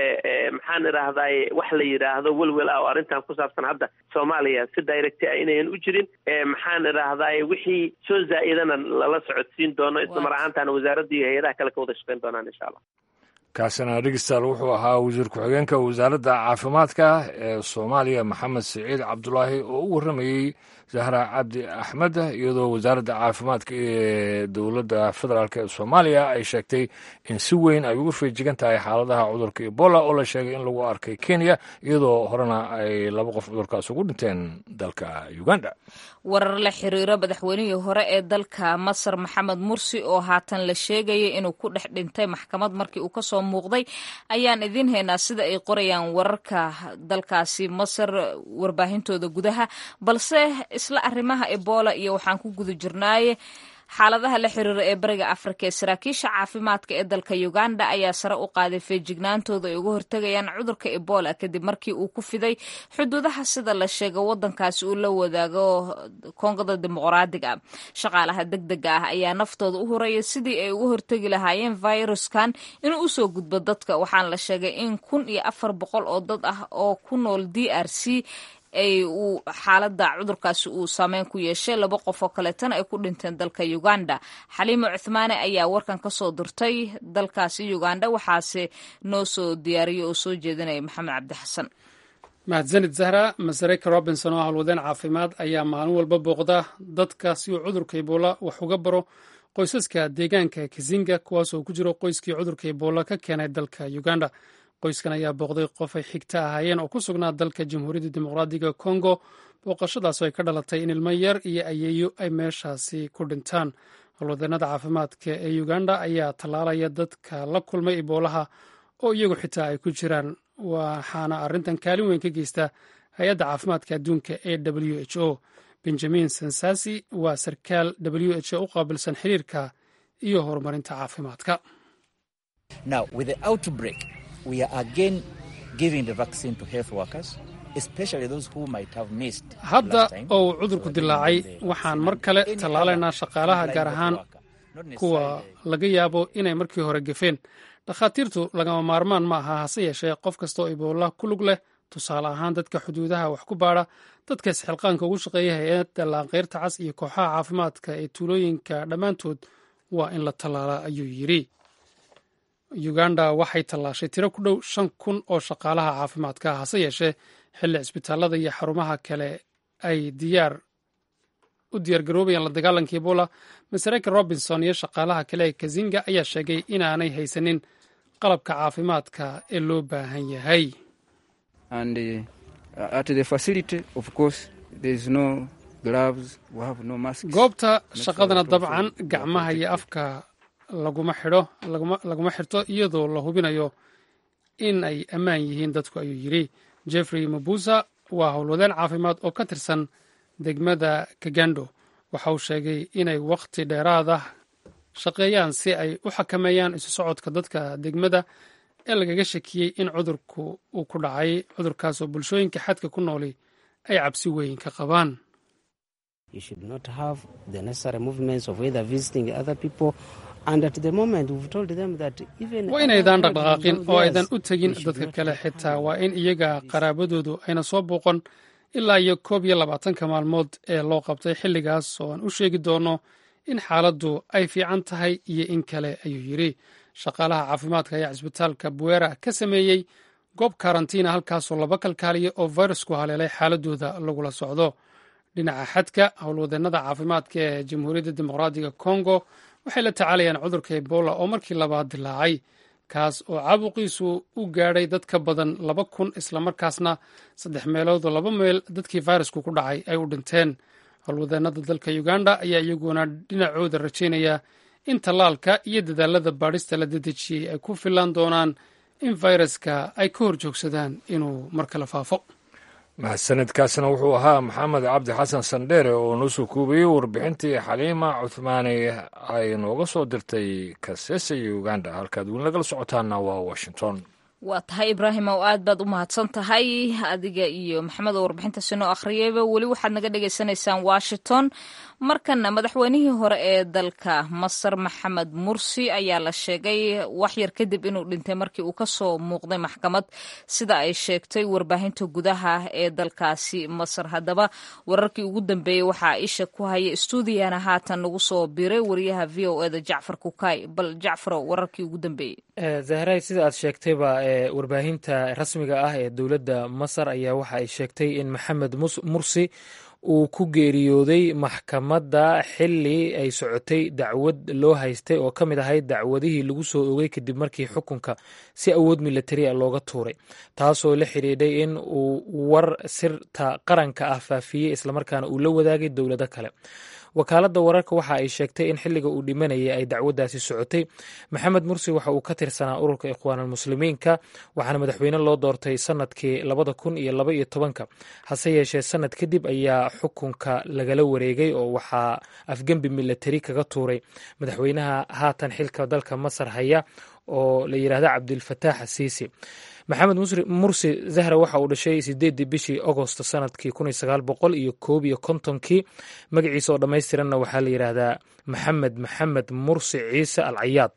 maxaan idhaahdaye wax la yidhaahdo welwel ah oo arrintan ku saabsan hadda soomaaliya si direct ah inayan u jirin maxaan idhaahdaye wixii soo zaa'idana lala socodsiin doono isla mar ahaantaana wasaaradda iyo hay-adaha kale ka wada shaqeyn doonaan insha allah kaasina dhegestaal wuxuu ahaa wasiir ku-xigeenka wasaaradda caafimaadka ee soomaaliya maxamed siciid cabdulaahi oo u warramayey zahra cabdi axmed iyadoo wasaaradda caafimaadka ee dowladda federaalk ee soomaaliya ay sheegtay in si weyn ay uga feejigan tahay xaaladaha cudurka ebola oo la sheegay in lagu arkay kenya iyadoo horena ay laba qof cudurkaas ugu dhinteen dalka uganda warar la xiriiro madaxweynihii hore ee dalka masar maxamed mursi oo haatan la sheegaya inuu ku dhex dhintay maxkamad markii uu kasoo muuqday ayaan idiin haynaa sida ay qorayaan wararka dalkaasi masar warbaahintooda gudaha balse isla arrimaha ebola iyo waxaan ku guda jirnaaye xaaladaha la xiriira ee bariga afrika ee saraakiisha caafimaadka ee dalka uganda ayaa sare u qaaday feejignaantooda ay uga hortegayaan cudurka ebola kadib markii uu ku fiday xuduudaha sida la sheega wadankaasi uu la wadaago koongada dimuqraadiga shaqaalaha deg dega ah ayaa naftooda u horaya sidii ay uga hortegi lahaayeen viruskan inuu usoo gudbo dadka waxaana la sheegay in kun iyo afar boqol oo dad ah oo ku nool d r c ay uu xaalada cudurkaasi uu saameyn ku yeeshay laba qof oo kaleetana ay ku dhinteen dalka uganda xaliimo cuthmaane ayaa warkan kasoo dirtay dalkaasi uganda waxaase noo soo diyaariyay oo soo jeedinaya maxamed cabdi xasan mahadsanid zahra masareka robinson oo howlwadeen caafimaad ayaa maalin walba booqda dadka si uu cudurka ebola wax uga baro qoysaska deegaanka kizinga kuwaasoo ku jiro qoyskii cudurka ebola ka keenay dalka uganda qoyskan ayaa booqday qof ay xigta ahaayeen oo ku sugnaa dalka jamhuuriyadda dimuqraadiga kongo booqashadaasoo ay ka dhalatay in ilmo yar iyo ayeeyo ay meeshaasi ku dhintaan howlwadeenada caafimaadka ee uganda ayaa tallaalaya dadka la kulmay iboolaha oo iyagu xitaa ay ku jiraan waxaana arrintan kaalin weyn ka geysta hay-adda caafimaadka adduunka ee w h o benjamin sensasi waa sarkaal w h o u qaabilsan xiriirka iyo horumarinta caafimaadka hadda oo uu cudurku dilaacay waxaan mar kale tallaalaynaa shaqaalaha gaar ahaan kuwa laga yaabo inay markii hore gefeen dhakhaatiirtu lagama maarmaan ma aha hase yeeshee qof kastaoo iboola ku lug leh tusaale ahaan dadka xuduudaha wax ku baadha dadka isxilqaanka ugu shaqeeya hay-adda laanqeyrta cas iyo kooxaha caafimaadka ee tuulooyinka dhammaantood waa in la tallaala ayuu yidhi uganda waxay tallaashay tiro ku dhow shan kun oo shaqaalaha caafimaadka hase yeeshee xilli cisbitaalada iyo xarumaha kale ay diyaar u diyaargaroobayaan la dagaalanka ebola masareka robinson iyo shaqaalaha kale ee kazinga ayaa sheegay inaanay haysanin qalabka caafimaadka ee loo baahan yahay goobta shaqadana dabcan gacmaha iyo afka laguma xidho laguma xirto iyadoo la hubinayo in ay ammaan yihiin dadku ayuu yidhi jeffrey mabusa waa howlwadeen caafimaad oo ka tirsan degmada kagando waxa uu sheegay inay wakhti dheeraada shaqeeyaan si ay u xakameeyaan isu socodka dadka degmada ee lagaga shakiyey in cudurku uu ku dhacay cudurkaasoo bulshooyinka xadka ku nooli ay cabsi weyn ka qabaan waa inaydaan dhaqdhaqaaqin oo aydan u tegin dadka kale xitaa waa in iyaga qaraabadoodu ayna soo booqon ilaa iyo koob iyo labaatanka maalmood ee loo qabtay xilligaas oo aan u sheegi doono in xaaladdu ay fiican tahay iyo in kale ayuu yidhi shaqaalaha caafimaadka ayaa cisbitaalka buera ka sameeyey goob karantiina halkaasoo laba kalkaaliya oo fayrasku haleelay xaaladooda lagula socdo dhinaca xadka howlwadeennada caafimaadka ee jamhuuriyadda dimuqraadiga kongo waxay la tacaalayaan cudurka ebola oo markii labaad dilaacay kaas oo caabuqiisu u gaadhay dad ka badan laba kun islamarkaasna saddex meeloodoo laba meel dadkii fayrasku ku dhacay ay u dhinteen howlwadeennada dalka uganda ayaa iyaguna dhinacooda rajaynaya in tallaalka iyo dadaalada baadhista la dedejiyey ay ku filan doonaan in fayraska ay ka hor joogsadaan inuu mar kale faafo mahadsanidkaasna wuxuu ahaa maxamed cabdi xasan sandheere oo noo soo koobiyey warbixintii xaliima cuthmaani ay nooga soo dirtay kasese iyo uganda halkaad weli nagala socotaana waa washington waa tahay ibraahim oo aad baad u mahadsan tahay adiga iyo maxamed oo warbixintaasi noo akhriyayba weli waxaad naga dhagaysanaysaan washington markana madaxweynihii hore ee dalka masar maxamed mursi ayaa la sheegay waxyar kadib inuu dhintay markii uu kasoo muuqday maxkamad sida ay sheegtay warbaahinta gudaha ee dalkaasi masar haddaba wararkii ugu dambeeyey waxaa isha ku haya stuudiyana haatan nagu soo biray wariyaha v o eda jacfar kukay bal jacfaro wararkii ugu dambeeyey zahray sida aad sheegtayba warbaahinta rasmiga ah ee dowladda masar ayaa waxa ay sheegtay in maxamed mursi uu ku geeriyooday maxkamadda xili ay socotay dacwad loo haystay oo ka mid ahayd dacwadihii lagu soo ogay kadib markii xukunka si awood militari a looga tuuray taasoo la xidhiidhay in uu war sirta qaranka ah faafiyey islamarkaana uu la wadaagay dowlado kale wakaaladda wararka waxa ay sheegtay in xilliga uu dhimanayay ay dacwaddaasi socotay maxamed mursi waxa uu ka tirsanaa ururka ikhwaanulmuslimiinka waxaana madaxweyne loo doortay sanadkii labada kun iyo laba iyo tobanka hase yeeshee sanad kadib ayaa xukunka lagala wareegay oo waxaa afgembi militari kaga tuuray madaxweynaha haatan xilka dalka masar haya oo la yidhaahda cabdilfataax asiisi maxamed mursi zahra waxa uu dhashay sideedii bishii agost sanadkii kun iyo sagaal boqol iyo koob iyo kontonkii magaciisa oo dhammaystiranna waxaa la yidhaahdaa maxamed maxamed mursi ciise al cayaad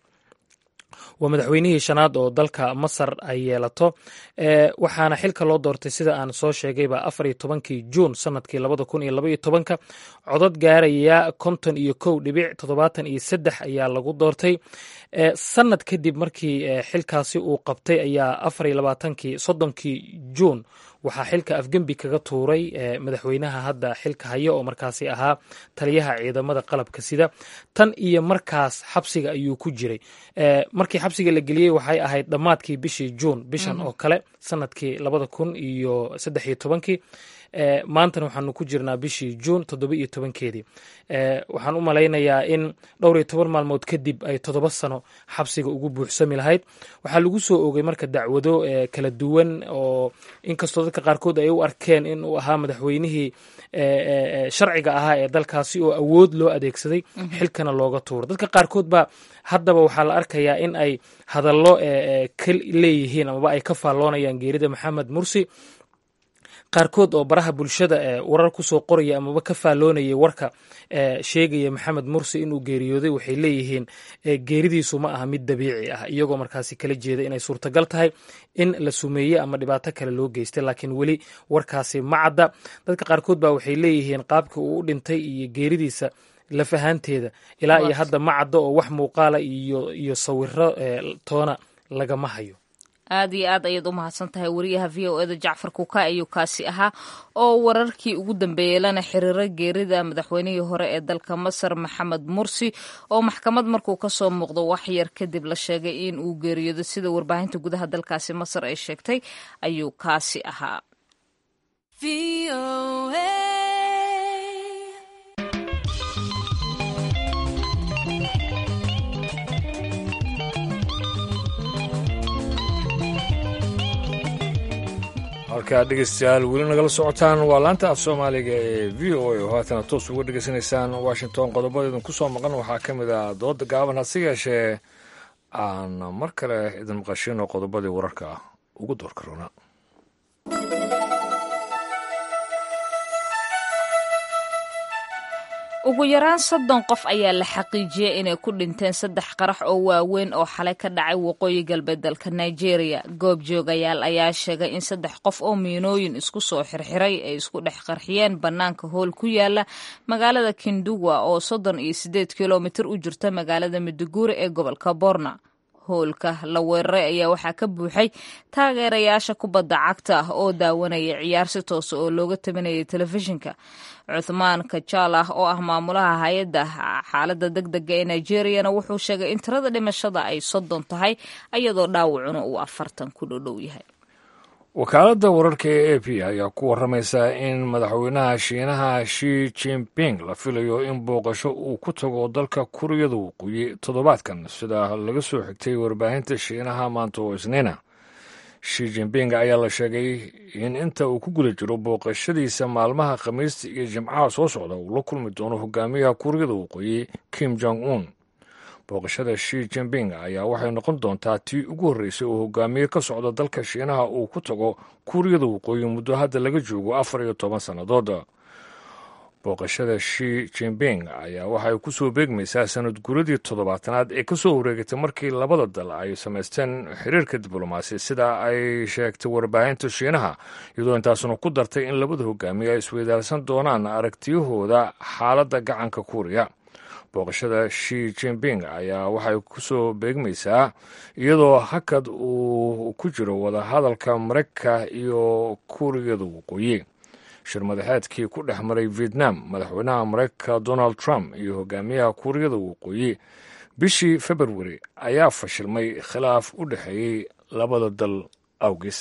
waa madaxweynihii shanaad oo dalka masar ay yeelato waxaana xilka loo doortay sida aan soo sheegayba afar iyo tobankii juun sanadkii labada kun iyo laba iyo tobanka codod gaaraya konton iyo kow dhibic toddobaatan iyo saddex ayaa lagu doortay sanad kadib markii xilkaasi uu qabtay ayaa afar iyo labaatankii soddonkii juun waxaa xilka afgembi kaga tuuray madaxweynaha hadda xilka haya oo markaasi ahaa taliyaha ciidamada qalabka sida tan iyo markaas xabsiga ayuu ku jiray markii xabsiga la geliyey waxay ahayd dhammaadkii bishii juun bishan oo kale sanadkii labada kun iyo saddex iyo tobankii maantana waxaanu ku jirnaa bishii juun toddoba iyo tobankeedii waxaan u malaynayaa in dhowr iyo toban maalmood kadib ay toddoba sano xabsiga ugu buuxsami lahayd waxaa lagu soo ogay marka dacwado kala duwan oo inkastoo dadka qaarkood ay u arkeen in uu ahaa madaxweynihii sharciga ahaa ee dalkaasi oo awood loo adeegsaday xilkana looga tuuro dadka qaarkood baa haddaba waxaa la arkayaa in ay hadallo ka leeyihiin amaba ay ka faalloonayaan geerida maxamed mursi qaarkood oo baraha bulshada warar kusoo qoraya amaba ka faalloonayay warka sheegaya maxamed mursi inuu geeriyooday waxay leeyihiin geeridiisu ma aha mid dabiici ah iyagoo markaasi kala jeeda inay suurtagal tahay in la sumeeye ama dhibaato kale loo geystay laakiin weli warkaasi ma cadda dadka qaarkood baa waxay leeyihiin qaabkii uu u dhintay iyo geeridiisa laf ahaanteeda ilaa iyo hadda ma caddo oo wax muuqaala iyo iyo sawiro toona lagama hayo aad iyo aad ayaad u mahadsan tahay wariyaha v o eda jacfar kuka ayuu kaasi ahaa oo wararkii ugu dambeeyey lana xiriira geerida madaxweynihii hore ee dalka masar maxamed mursi oo maxkamad markuu kasoo muuqdo wax yar kadib la sheegay in uu geeriyoodo sida warbaahinta gudaha dalkaasi masar ay sheegtay ayuu kaasi ahaa halkaa dhegeystayaal weli nagala socotaan waa laanta af soomaaliga ee v o a oo haatana toos uga dhegeysanaysaan washington qodobada idin kusoo maqan waxaa ka mid ah dooda gaaban hase yeeshee aan mar kale idin maqashino qodobadii wararka ugu doorka roona ugu yaraan soddon qof ayaa la xaqiijiyey inay ku dhinteen saddex qarax oo waaweyn oo xalay ka dhacay waqooyi galbeed dalka nigeria goob joogayaal ayaa sheegay in saddex qof oo miinooyin isku soo xirxiray ay isku dhex qarxiyeen bannaanka hool ku yaala magaalada kinduwa oo soddon iyo siddeed kilomitir u jirta magaalada maduguuri ee gobolka borna hoolka la weeraray ayaa waxaa ka buuxay taageerayaasha kubadda cagta ah oo daawanaya ciyaar si toosa oo looga tabinayay telefishinka cuthmaan kajalah oo ah maamulaha hay-adda xaaladda deg dega ee nigeriyana wuxuu sheegay in tirada dhimashada ay soddon tahay iyadoo dhaawacuna uu afartan ku dhodhow yahay wakaaladda wararka ee a p ayaa ku warramaysa in madaxweynaha shiinaha shi jinping la filayo in booqasho uu ku tago dalka kuriyada waqooyi toddobaadkan sida laga soo xigtay warbaahinta shiinaha maanta oo isniina shi jinping ayaa la sheegay in inta uu ku guda jiro booqashadiisa maalmaha khamiista iyo jimcaha soo socda uu la kulmi doono hogaamiyaha kuuriyada waqooyi kim jong un booqashada shi jinping ayaa waxay noqon doontaa tii ugu horreysay oo hogaamiye ka socda dalka shiinaha uu ku tago kuuriyada waqooyi muddo hadda laga joogo afar iyo toban sannadood booqashada shi jinping ayaa waxay ku soo beegmaysaa sanad guradii toddobaatanaad ee ka soo wareegatay markii labada dal ay samaysteen xiriirka diblomaasi sida ay sheegtay warbaahinta shiinaha iyadoo intaasuna ku dartay in labada hogaamiye ay isweydaarsan doonaan aragtiyahooda xaaladda gacanka kuuriya booqashada shi jinping ayaa waxay ku soo beegmaysaa iyadoo hakad uu ku jiro wadahadalka maraykanka iyo kuuriyada waqooyi shir madaxeedkii ku dhex maray vietnam madaxweynaha maraykanka donald trump iyo hogaamiyaha kuuriyada waqooyi bishii februari ayaa fashilmay khilaaf u dhexeeyey labada dal awgis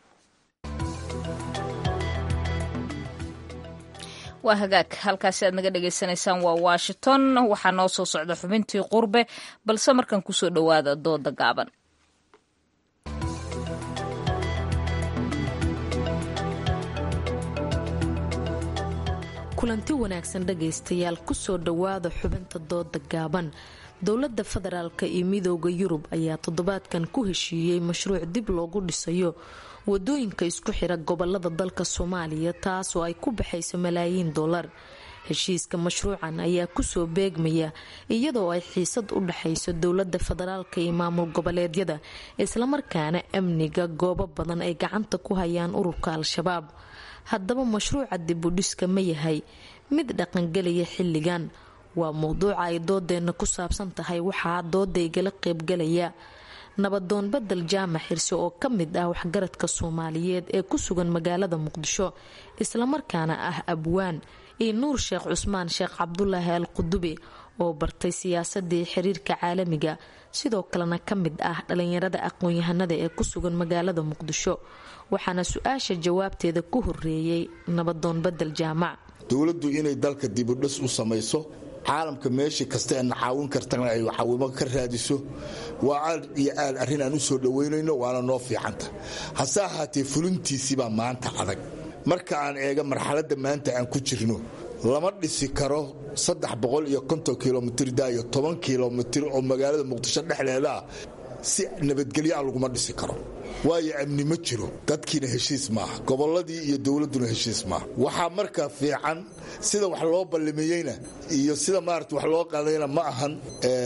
waa hagaag halkaasi aad naga dhagaysanaysaan waa washington waxaa noo soo socda xubintii qurbe balse markan kusoo dhowaada dooda gaaban kulanti wanaagsan dhagaystayaal kusoo dhowaada xubinta dooda gaaban dowladda federaalka iyo midooda yurub ayaa toddobaadkan ku heshiiyey mashruuc dib loogu dhisayo wadooyinka isku xira gobolada dalka soomaaliya taas oo ay ku baxayso malaayiin dollar heshiiska mashruucan ayaa kusoo beegmaya iyadoo ay xiisad u dhexayso dowlada federaalka iyo maamul goboleedyada islamarkaana amniga goobo badan ay gacanta ku hayaan ururka al-shabaab haddaba mashruuca dibudhiska ma yahay mid dhaqangelaya xilligan waa mowduuca ay doodeenna ku saabsan tahay waxaa doodaygala qeybgalaya nabadoon badel jaamac xirse oo ka mid ah waxgaradka soomaaliyeed ee ku sugan magaalada muqdisho islamarkaana ah abwaan iyo nuur sheekh cusmaan sheekh cabdulaahi al qudubi oo bartay siyaasadii xiriirka caalamiga sidoo kalena ka mid ah dhalinyarada aqoon-yahanada ee ku sugan magaalada muqdisho waxaana su-aasha jawaabteeda ku horeeyey nabadoon badel jaamac dowladdu inay dalka dibudhis u samayso caalamka meeshii kasta ee na caawin kartana ay caawimo ka raadiso waa aad iyo aad arrin aan u soo dhowaynayno waana noo fiicanta hase ahaatee fulintiisibaa maanta adag marka aan eega marxaladda maanta aan ku jirno lama dhisi karo saddex boqol iyo konton kilomitr da iyo toban kilomitr oo magaalada muqdisho dhexdeeda ah si nabadgelyo ah laguma dhisi karo waayo amni ma jiro dadkiina heshiis maaha gobolladii iyo dowladduna heshiis maaha waxaa markaa fiican sida wax loo ballamiyeyna iyo sida maarata wax loo qaadayna ma ahan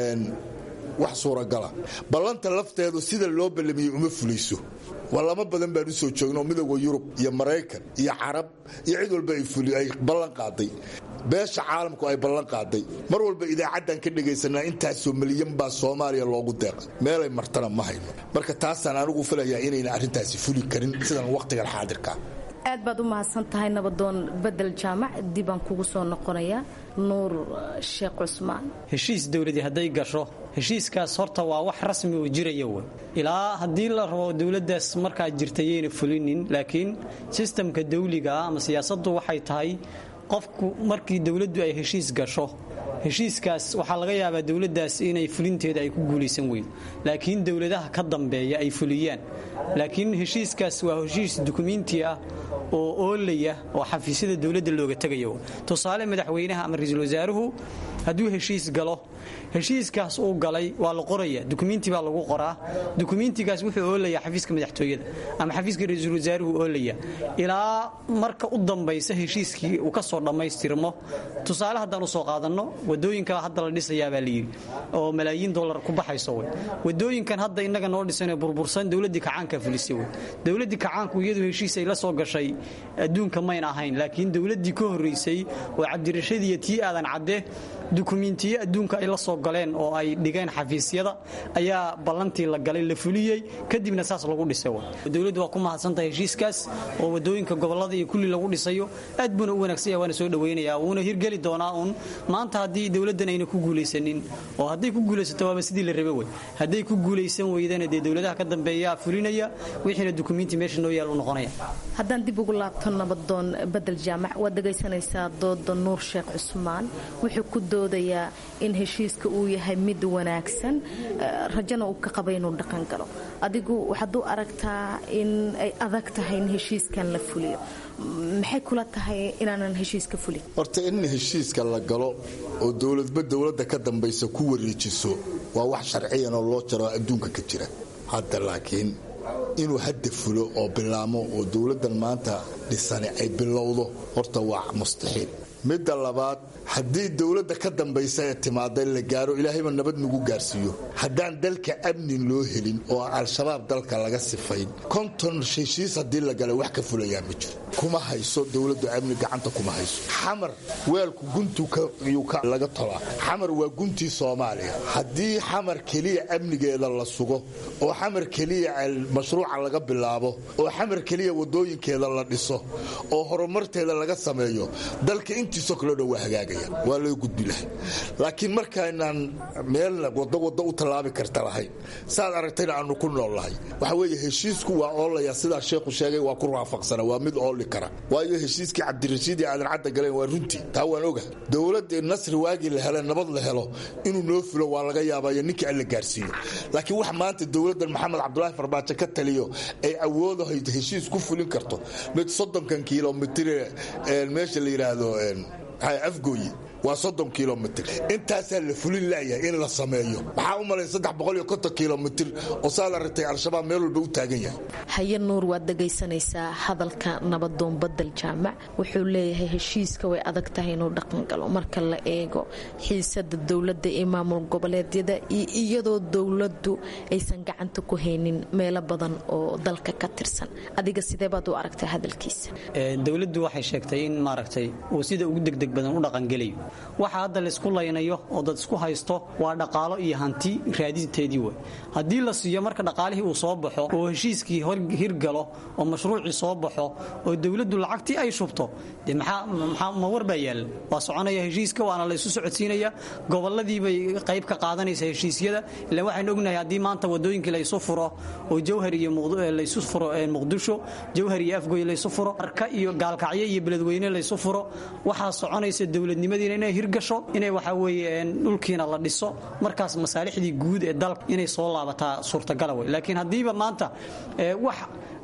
wax suuragala ballanta lafteedu sida loo ballamiyey uma fulayso walamo badan baan u soo joogno midooda yurub iyo maraykan iyo carab iyo cid walba ay ballan qaaday beesha caalamku ay ballan qaaday mar walba idaacaddan ka dhegaysanaa intaasoo milyan baa soomaaliya loogu deeqay meelay martana ma hayno marka taasaan anigu filayaa inayna arrintaasi fuli karin sidan wakhtigan xaadirka aad baad u mahadsan tahay nabadoon bedel jaamac dibaan kugu soo noqonaya nuur sheekh cusmaan heshiis dowladii hadday gasho heshiiskaas horta waa wax rasmi oo jiraya wey ilaa haddii la rabo dowladdaas markaa jirta yayna fulinin laakiin sistamka dawligaa ama siyaasaddu waxay tahay qofku markii dowladdu ay heshiis gasho heshiiskaas waxaa laga yaabaa dowladdaas inay fulinteeda ay ku guulaysan weydo laakiin dowladaha ka dambeeya ay fuliyaan laakiin heshiiskaas waa heshiis dukumiinti ah oo oolaya oo xafiisyada dowladda looga tegayo tusaale madaxweynaha ama ra-iisul wasaaruhu hadduu heshiis galo heshiiskaas uu galay waa la qoraya dukumiinti baa lagu qoraa dukumiintigaas wuxuu oolaya xafiiska madaxtooyada ama xafiiska ra-iisul wasaaruhu oolaya ilaa marka u dambaysa heshiiskii uu ka soo dhammaystirmo tusaale haddaan usoo qaadanno wadooyinka hadda la dhisayaabaa layidhi oo malaayiin dolar ku baxayso wey wadooyinkan hadda innaga noo dhisanee burbursan dowladdii kacaanka fulisay wey dowladdii kacaanku iyadu heshiis ay la soo gashay adduunka mayna ahayn laakiin dowladdii ka horraysay oo cabdirashadiiyo tii aadan cadde dukumiintiyo adduunka ay la soo galeen oo ay dhigeen xafiisyada ayaa ballantii la galay la fuliyey kadibna saas lagu dhisay dowladdu waa ku mahadsantahay heshiiskaas oo wadooyinka gobolada iyo kulli lagu dhisayo aad buuna u wanaagsan waana soo dhaweynaya wuuna hirgeli doonaa uun maanta haddii dowladdan ayna ku guulaysanin oo hadday ku guulaysato waaba sidii la rabe wey hadday ku guulaysan weydana dee dowladaha ka dambeeya fulinaya wixiina dukumiinti meesha noo yaal u noqonaya haddaan dib ugu laabto nabadoon bedel jaamac waad dhegaysanaysaa dooda nuur sheekh cusmaan wuxuu ku doodayaa in heshiiska uu yahay mid wanaagsan rajana uu ka qaba inuu dhaqan galo adigu waxaad u aragtaa in ay adag tahay in heshiiskan la fuliyo maxay kula tahay inaanan heshiiska fulin horta in heshiiska la galo oo dowladba dowladda ka dambaysa ku wareejiso waa wax sharciyan oo loo jaro adduunka ka jira hadda laakiin inuu hadda fulo oo bilaamo oo dowladdan maanta dhisani ay bilowdo horta waa mustaxiil midda labaad haddii dowladda ka dambaysa ee timaada la gaaro ilaahayba nabad nagu gaarsiiyo haddaan dalka amnin loo helin oo al-shabaab dalka laga sifayn konton heshiis haddii la galay wax ka fulayaa ma jiro kuma hayso dowladdu amni gacanta kuma hayso xamar weelku guntu laga tolaa xamar waa guntii soomaaliya haddii xamar keliya amnigeeda la sugo oo xamar keliya mashruuca laga bilaabo oo xamar keliya wadooyinkeeda la dhiso oo horumarteeda laga sameeyo dalka intiisoo kaleo dhan waa hagaagaya waa loo gudbi lahay laakiin markaynaan meelna wado wado u tallaabi karta lahayn saad aragtayna aanu ku nool lahay waxa weeye heshiisku waa oolaya sidaa sheekhu sheegay waa ku raafaqsana waa mid ooli kara waayo heshiiskii cabdirashiid iyo aadan cadda galeen waa runtii taa waan oga dowladda nasri waagii la helo nabad la helo inuu noo fulo waa laga yaabaayo ninkii alla gaarsiiyo laakiin wax maanta dowladdan maxamed cabdulaahi farbaajo ka taliyo ay awoodahay heshiis ku fulin karto mid soddonkan kilomitr meesha la yidhaahdo afgooyi waa soddon kilomitr intaasaa la fulin laayahay in la sameeyo maxaa u malay saddex boqol iyo konton kilomitr oo saa la ratay al-shabaab meel walba u taagan yahay haye nuur waad dhagaysanaysaa hadalka nabadoon badel jaamac wuxuu leeyahay heshiiska way adag tahay inuu dhaqangalo marka la eego xiisada dowladda iyo maamul goboleedyada iyo iyadoo dowladdu aysan gacanta ku haynin meelo badan oo dalka ka tirsan adiga sidee baad u aragtaa hadalkiisa dowladdu waxay sheegtay in maaragtay uu sida ugu degdeg badan u dhaqangelayo waxa hadda laysku laynayo oo dad isku haysto waa dhaqaalo iyo hanti raadinteedii wey haddii la siiyo marka dhaqaalihii uu soo baxo oo heshiiskii hirgalo oo mashruucii soo baxo oo dowladdu lacagtii ay shubto de ma war baa yaalla waa soconaya heshiiska waana laysu socodsiinaya goboladiibay qayb ka qaadanaysa heshiisyada ilan waxaynu ognahay haddii maanta wadooyinkii laysu furo oo jawhar iyo laysu furo muqdisho jawhar iyo afgoy laysu furo arka iyo gaalkacyo iyo beledweyne laysu furo waxaa soconaysa dowladnimadiina inay hirgasho inay waxa weeye dhulkiina la dhiso markaas masaalixdii guud ee dalka inay soo laabataa suurtagala wey laakiin haddiiba maanta wax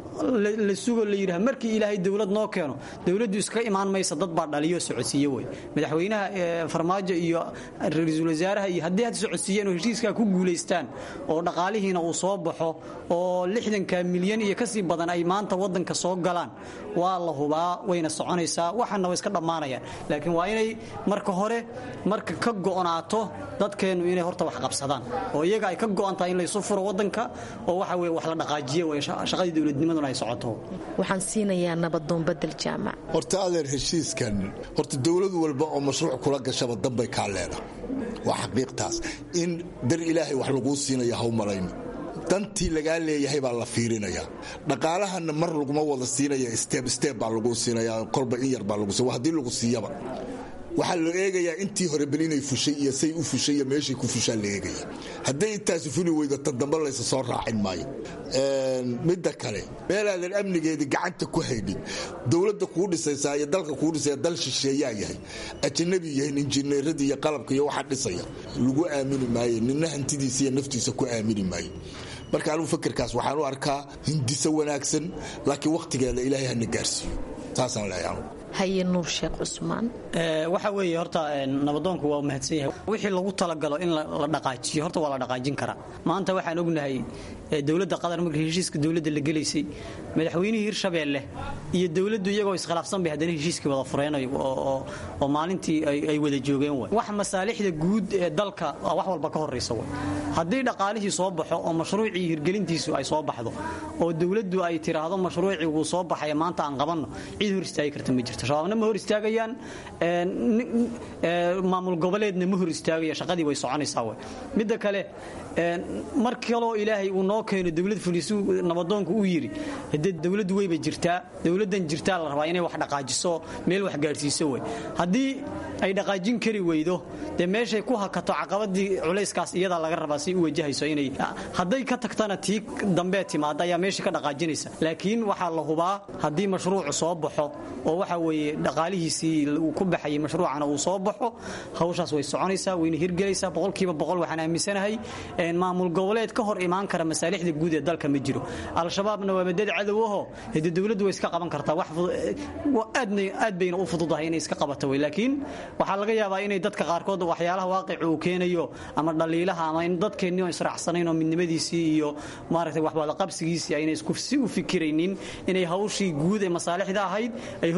la sugo la yidhaha markii ilaahay dowlad noo keeno dowladdu iska imaan maysa dad baa dhaliyo socodsiiye wey madaxweynaha farmaajo iyo ra-iisul wasaaraha iyo haddii had socodsiiyeen oo heshiiskaa ku guulaystaan oo dhaqaalihiina uu soo baxo oo lixdanka milyan iyo kasii badan ay maanta wadanka soo galaan waa la hubaa wayna soconaysaa waxana way iska dhammaanayaan laakiin waa inay marka hore marka ka go'naato dadkeennu inay horta wax qabsadaan oo iyaga ay ka go'an tahay in laysu furo wadanka oo waxa weye wax la dhaqaajiye wey shaqadii dowladnimadu waxaan siinayaa nabadoon badel jaamac horta adeer heshiiskan horta dowlad walba oo mashruuc kula gashaba danbay kaa leeda waa xaqiiqtaas in dar ilaahay wax laguu siinaya ha u malayno dantii lagaa leeyahay baa la fiirinaya dhaqaalahana mar laguma wada siinaya steb steb baa lagu siinaya kolba in yar baa lagu siya haddii lagu siiyaba waxaa la eegayaa intii hore bel inay fushay iyo say u fushay iyo meeshay ku fushaa la eegaya hadday intaasi fuli weydo tan dambe laysa soo raacin maayo midda kale meelaadan amnigeedii gacanta ku haynin dowladda kuu dhisaysaa iyo dalka kuu dhisaya dal shisheeyaa yahay ajanabi yahay injineeradii iyo qalabka iyo waxaa dhisaya lagu aamini maayo nina hantidiisa iyo naftiisa ku aamini maayo marka anugu fikirkaas waxaan u arkaa hindiso wanaagsan laakiin wakhtigeeda ilaahay hana gaarsiiyo saasaan leeyahay haye nuur sheekh cusmaan waxa weeye horta nabadoonku waa mahadsan yahay wixii lagu talagalo in la dhaqaajiyo horta waa la dhaqaajin karaa maanta waxaan ognahay dowladda qatar markii heshiiska dowladda la gelaysay madaxweynihii hirshabeelle iyo dowladdu iyagoo iskhilaafsan bay haddana heshiiskii wada fureen oo maalintii ay wada joogeen way wax masaalixda guud ee dalka wax walba ka horraysa way haddii dhaqaalihii soo baxo oo mashruucii hirgelintiisu ay soo baxdo oo dowladdu ay tiraahdo mashruucii wuu soo baxaya maanta aan qabanno cid hor istaagi karta ma jirto shabaabna ma hor istaagayaan maamul goboleedna ma hor istaagaya shaqadii way soconaysaa way midda kale mar kaloo ilaahay uu noo keeno dowlad fulisu nabadoonku uu yidhi de dowladdu weyba jirtaa dowladdan jirtaa la rabaa inay wax dhaqaajiso meel wax gaadhsiiso wey haddii ay dhaqaajin kari weydo dee meeshay ku hakato caqabadii culayskaas iyadaa laga rabaa si u wajahayso inay hadday ka tagtana tii dambee timaada ayaa meesha ka dhaqaajinaysa laakiin waxaa la hubaa haddii mashruucu soo baxo oo waxa weeye dhaqaalihiisii uu ku baxayay mashruucana uu soo baxo hawshaas way soconaysaa wayna hirgelaysaa boqolkiiba boqol waxaan aaminsanahay maamul goboleed ka hor imaan kara masaalixda guud ee dalka ma jiro al-shabaabna waa madad cadowaho de dowladdu way iska qaban kartaa aad bayna u fududahay inay iska qabato wey laakiin waxaa laga yaabaa inay dadka qaarkood waxyaalaha waaqica uu keenayo ama dhaliilaha ama in dadkeenni israacsanayn oo midnimadiisii iyo maaragtay waxwadaqabsigiisii ayna isku si u fikiraynin inay hawshii guud ee masaalixda ahayd ay hortaagan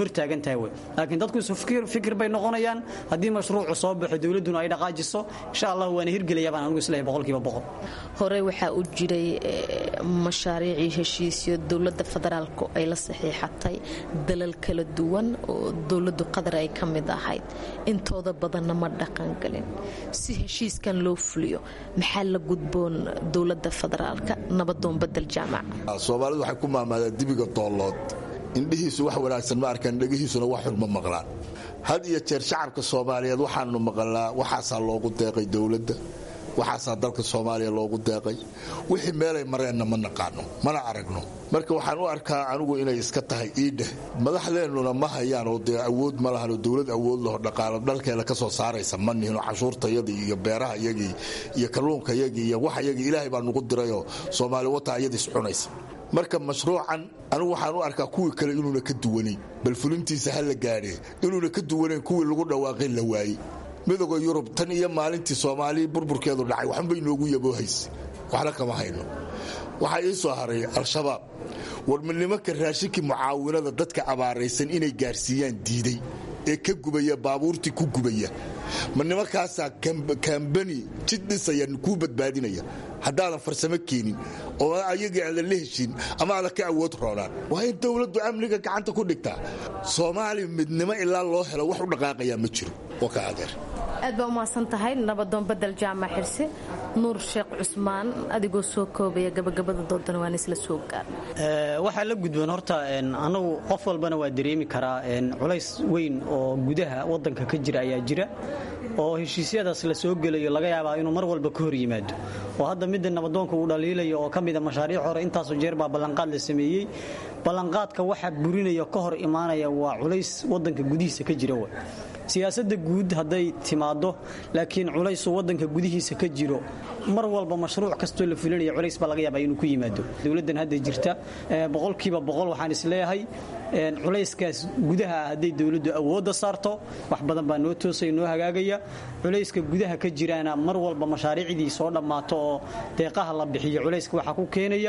tahay wey laakiin dadku isu fikir bay noqonayaan haddii mashruucu soo baxo dowladduna ay dhaqaajiso insha allah waana hirgelaya baan anigu isleeyahay boqolkiiba boqol hore waxaa u jiray mashaariicii heshiisyo dowladda federaalku ay la saxiixatay dalal kala duwan oo dowladdu qatar ay ka mid ahayd intooda badanna ma dhaqangelin si heshiiskan loo fuliyo maxaa la gudboon dowladda federaalka nabadoon badel jaamac soomaalidu waxay ku maamaadaa dibiga doollood indhihiisu wax wanaagsan ma arkaan dhegihiisuna wax xun ma maqlaan had iyo jeer shacabka soomaaliyeed waxaanu maqalnaa waxaasaa loogu deeqay dowladda waxaasaa dalka soomaaliya loogu deeqay wixii meelay mareenna ma naqaano mana aragno marka waxaan u arkaa anigu inay iska tahay iidheh madaxdeennuna ma hayaan oo dee awood ma lahanoo dowlad awood laho dhaqaalo dhalkeeda ka soo saaraysa ma nihinoo cashuurtayadii iyo beeraha yagii iyo kalluunkayagii iyo waxayagii ilaahay baa nugu dirayoo soomaali wata ayadiis cunaysa marka mashruucan anigu waxaan u arkaa kuwii kale inuuna ka duwanayn bal fulintiisa ha la gaadhee inuuna ka duwanayn kuwii lagu dhawaaqay la waayey midooda yurub tan iyo maalintii soomaali burburkeedu dhacay waxbay noogu yaboohaysa waxna kama hayno waxaa ii soo haray al-shabaab warma nimanka raashinkii mucaawinada dadka abaaraysan inay gaarsiiyaan diiday ee ka gubaya baabuurtii ku gubaya ma nimankaasaa kambani jid dhisaya kuu badbaadinaya haddaadan farsamo keenin oo ayagii aadan la heshin ama aadan ka awood roonaan waa in dowladdu amniga gacanta ku dhigtaa soomaaliya midnimo ilaa loo helo wax u dhaqaaqayaa ma jiro waa ka adeer aad baa umahadsan tahay nabadoon badel jaamac xirse nuur sheekh cusmaan adigoo soo koobaya gabagabada doodana waan isla soo gaar waxaa la gudboon horta anagu qof walbana waa dareemi karaa culays weyn oo gudaha wadanka ka jira ayaa jira oo heshiisyadaas la soo gelayo laga yaabaa inuu mar walba ka hor yimaado oo hadda midda nabadoonka uu dhaliilayo oo ka mida mashaariic hore intaasoo jeer baa ballanqaad la sameeyey ballanqaadka waxa burinaya ka hor imaanaya waa culays wadanka gudihiisa ka jira w siyaasadda guud hadday timaado laakiin culaysu wadanka gudihiisa ka jiro mar walba mashruuc kastoo la fulinaya culays baa laga yaabaa inuu ku yimaado dowladdan hadda jirta boqolkiiba boqol waxaan isleeyahay culayskaas gudaha ah hadday dowladdu awoodda saarto wax badan baa noo toosaya noo hagaagaya culayska gudaha ka jiraana mar walba mashaariicdii soo dhammaato oo deeqaha la bixiyo culayska waxaa ku keenaya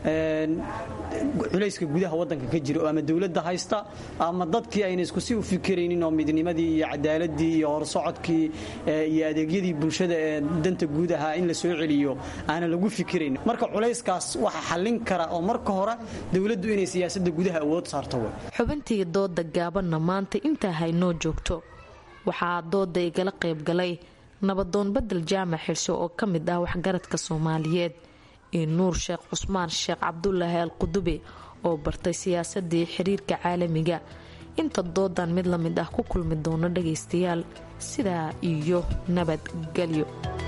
culayska gudaha wadanka ka jira oo ama dowladda haysta ama dadkii ayna isku si u fikiraynin oo midnimadii iyo cadaaladii iyo horsocodkii iyo adeegyadii bulshada ee danta guud ahaa in la soo celiyo aana lagu fikirayn marka culayskaas waxa xallin kara oo marka hore dowladdu inay siyaasadda gudaha awood saarto xubintii dooda gaabanna maanta intaa haynoo joogto waxaa dooda igala qaybgalay nabadoon badel jaamac xirso oo ka mid ah waxgaradka soomaaliyeed iyo nuur sheekh cusmaan sheekh cabdulaahi al qudube oo bartay siyaasadii xiriirka caalamiga inta doodan mid la mid ah ku kulmi doono dhagaystayaal sidaa iyo nabadgelyo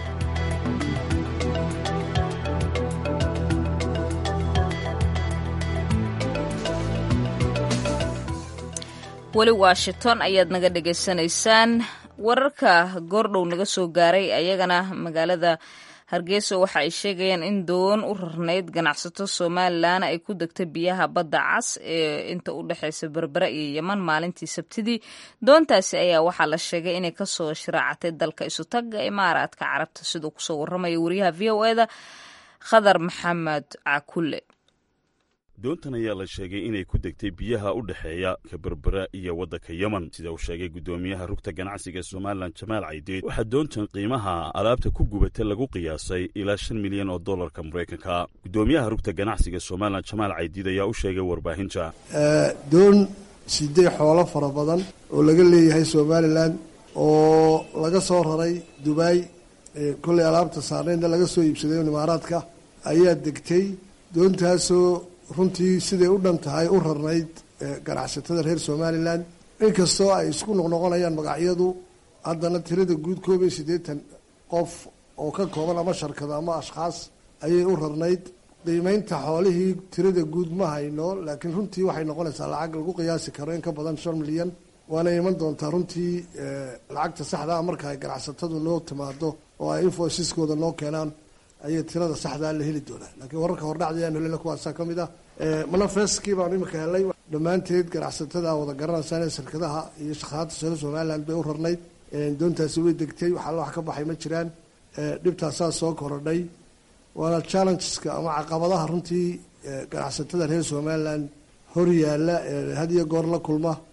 weli washington ayaad naga dhagaysanaysaan wararka goordhow naga soo gaaray ayagana magaalada hargeysa waxa ay sheegayaan in doon u rarnayd ganacsato somalilan ay ku degtay biyaha badda cas ee inta u dhexeysa berbera iyo yeman maalintii sabtidii doontaasi ayaa waxaa la sheegay inay kasoo shiraacatay dalka isutaga imaaraadka carabta siduu kusoo waramaya wariyaha v o eda khadar maxamed cakulle doontan ayaa la sheegay inay ku degtay biyaha u dhexeeya ka berbera iyo waddanka yemen sida uu sheegay guddoomiyaha rugta ganacsiga somalilan jamaal caydeed waxaa doontan qiimaha alaabta ku gubata lagu qiyaasay ilaa shan milyan oo dollarka maraykanka guddoomiyaha rugta ganacsiga somalilan jamaal caydiid ayaa u sheegay warbaahinta doon sidee xoolo fara badan oo laga leeyahay somalilan oo laga soo raray dubai kolley alaabta saarnaydna laga soo iibsaday imaaraadka ayaa degtay doontaasoo runtii siday u dhan tahay u rarnayd ganacsatada reer somalilan inkastoo ay isku noqnoqonayaan magacyadu haddana tirada guud koob iyo siddeetan qof oo ka kooban ama sharkado ama ashkhaas ayay u rarnayd qiimeynta xoolihii tirada guud ma hayno laakiin runtii waxay noqonaysaa lacag lagu qiyaasi karo in ka badan shan milyan waana iman doontaa runtii lacagta saxdaa marka ay ganacsatadu noo timaado oo ay infoysiskooda noo keenaan ayay tirada saxdaa la heli doonaa laakiin wararka hordhacdayaan helena kuwaasaa ka mid ah manafeskii baanu imika helay dhammaanteed ganacsatada wada garanaysaan shirkadaha iyo shaqaalaadta sare somaliland bay u rarnayd doontaasi way degtay waxaa wax ka baxay ma jiraan dhibtaasaa soo korodhay waana challengeska ama caqabadaha runtii ganacsatada reer somaliland hor yaalla had iyo goor la kulma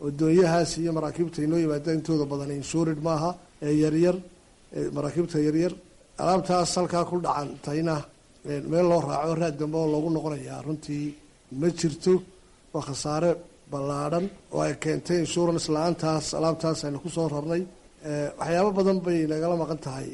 wadoonyahaas iyo maraakiibta inoo yimaada intooda badan inshurid maaha ee yaryar maraakiibta yaryar alaabtaas halkaa ku dhacantayna meel loo raaco raad dambe oo loogu noqonayaa runtii ma jirto waa khasaare ballaadhan oo ay keentay insurance la-aantaas alaabtaas aynu kusoo rarnay waxyaabo badan bay nagala maqan tahay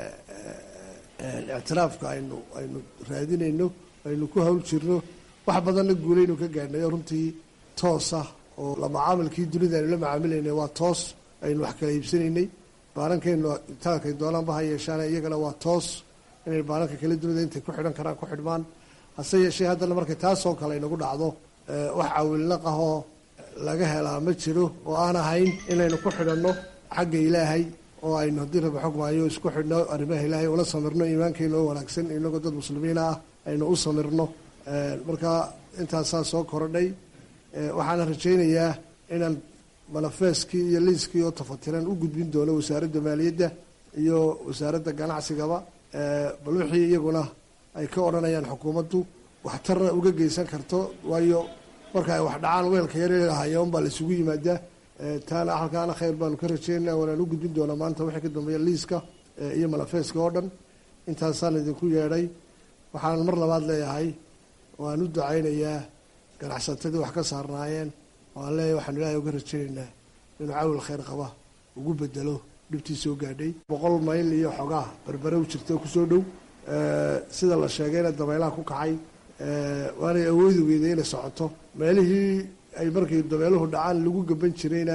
ictiraafka aynu aynu raadinayno aynu ku hawl jirno wax badanna guulaynu ka gaadhnay oo runtii toosa oo la macaamilkii dunida aynu la macaamilaynay waa toos aynu wax kala iibsanaynay baanankaynu itaalkay doonaanba ha yeeshaan iyagana waa toos inay baananka kala dunida intay ku xidhan karaan ku xidhmaan hase yeeshee haddana markay taasoo kale inagu dhacdo wax cawilnaq ahoo laga helaa ma jiro oo aan ahayn inaynu ku xidhanno xagga ilaahay oo aynu haddii raba xog maayo isku xidhno arrimaha ilaahay ula samirno iimaankeena oo wanaagsan inagoo dad muslimiina ah aynu u samirno marka intaasaa soo korodhay waxaana rajaynayaa inaan manafeeskii iyo liiskii oo tafatiran u gudbin doono wasaaradda maaliyadda iyo wasaaradda ganacsigaba bal wixii iyaguna ay ka odhanayaan xukuumaddu waxtarna uga geysan karto waayo marka ay wax dhacaan weelka yareelahayo unbaa laisugu yimaadaa taana halkaana khayr baanu ka rajeynaa waanaan u gudbin doonaa maanta wixii ka dambeeya liiska iyo manafeeska oo dhan intaasaan idinku yeedhay waxaan mar labaad leeyahay waan u ducaynayaa ganacsatadii wax ka saarnaayeen waan leeyahay waxaanu ilaahay uga rajaynaynaa inuu cawil khayr qaba ugu bedelo dhibtii soo gaadhay boqol mayl iyo xogaa berbere u jirta kusoo dhow sida la sheegayna dabeelaha ku kacay waanay awoodi weyday inay socoto meelihii ay markay dabeeluhu dhacaan lagu gaban jirayna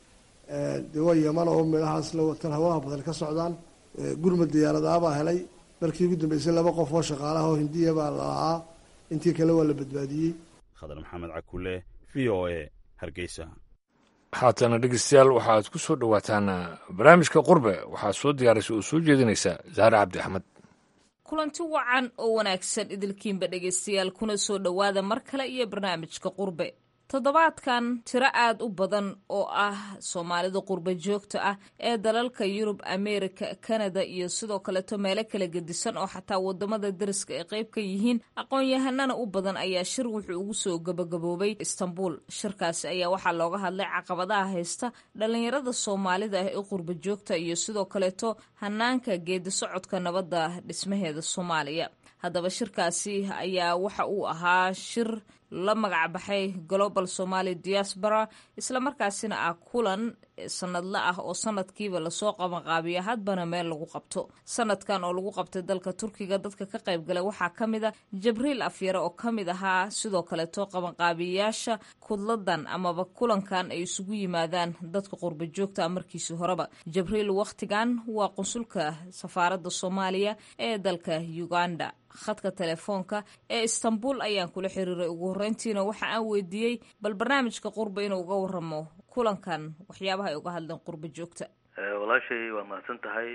dee waa yaman oo meelahaas la watan hawlaha badan ka socdaan gurmad diyaaradaabaa helay markii ugu dambeysay laba qof oo shaqaalaha oo hindiya baa lalahaa intii kale waa la badbaadiyey khadar maxamed cakule v o a hargeysa haatana dhegeystayaal waxaad ku soo dhowaataan barnaamijka qurbe waxaad soo diyaaraysa oo soo jeedinaysa zahre cabdi axmed kulanti wacan oo wanaagsan idilkiinba dhegaystayaal kuna soo dhowaada mar kale iyo barnaamijka qurbe toddobaadkan tiro aad u badan oo ah soomaalida qurba joogta ah ee dalalka yurub ameerika kanada iyo sidoo kaleeto meelo kala gedisan oo xataa wadamada dariska ay qayb ka yihiin aqoon-yahanana u badan ayaa shir wuxuu ugu soo gabagaboobay istanbul shirkaasi ayaa waxaa looga hadlay caqabadaha haysta dhalinyarada soomaalida ah ee qurba joogta iyo sidoo kaleeto hanaanka geedi socodka nabadda dhismaheeda soomaaliya haddaba shirkaasi ayaa waxa uu ahaa shir la magac baxay global somaali diaspora islamarkaasina ah kulan sanadle ah oo sanadkiiba lasoo qabanqaabiya hadbana meel lagu qabto sanadkan oo lagu qabtay dalka turkiga dadka ka qaybgalay waxaa ka mid a jabriil afyare oo ka mid ahaa sidoo kaleeto qabanqaabiyayaasha kudladan amaba kulankan ay isugu yimaadaan dadka qurba joogta markiisi horeba jabriil wakhtigan waa qunsulka safaaradda soomaaliya ee dalka uganda khadka telefoonka ee istanbul ayaan kula xiriiray ugu horreyntiina waxa aan weydiiyey bal barnaamijka qurba inuu uga waramo kulankan waxyaabaha ay uga hadleen qurba joogta walaashay waa mahadsan tahay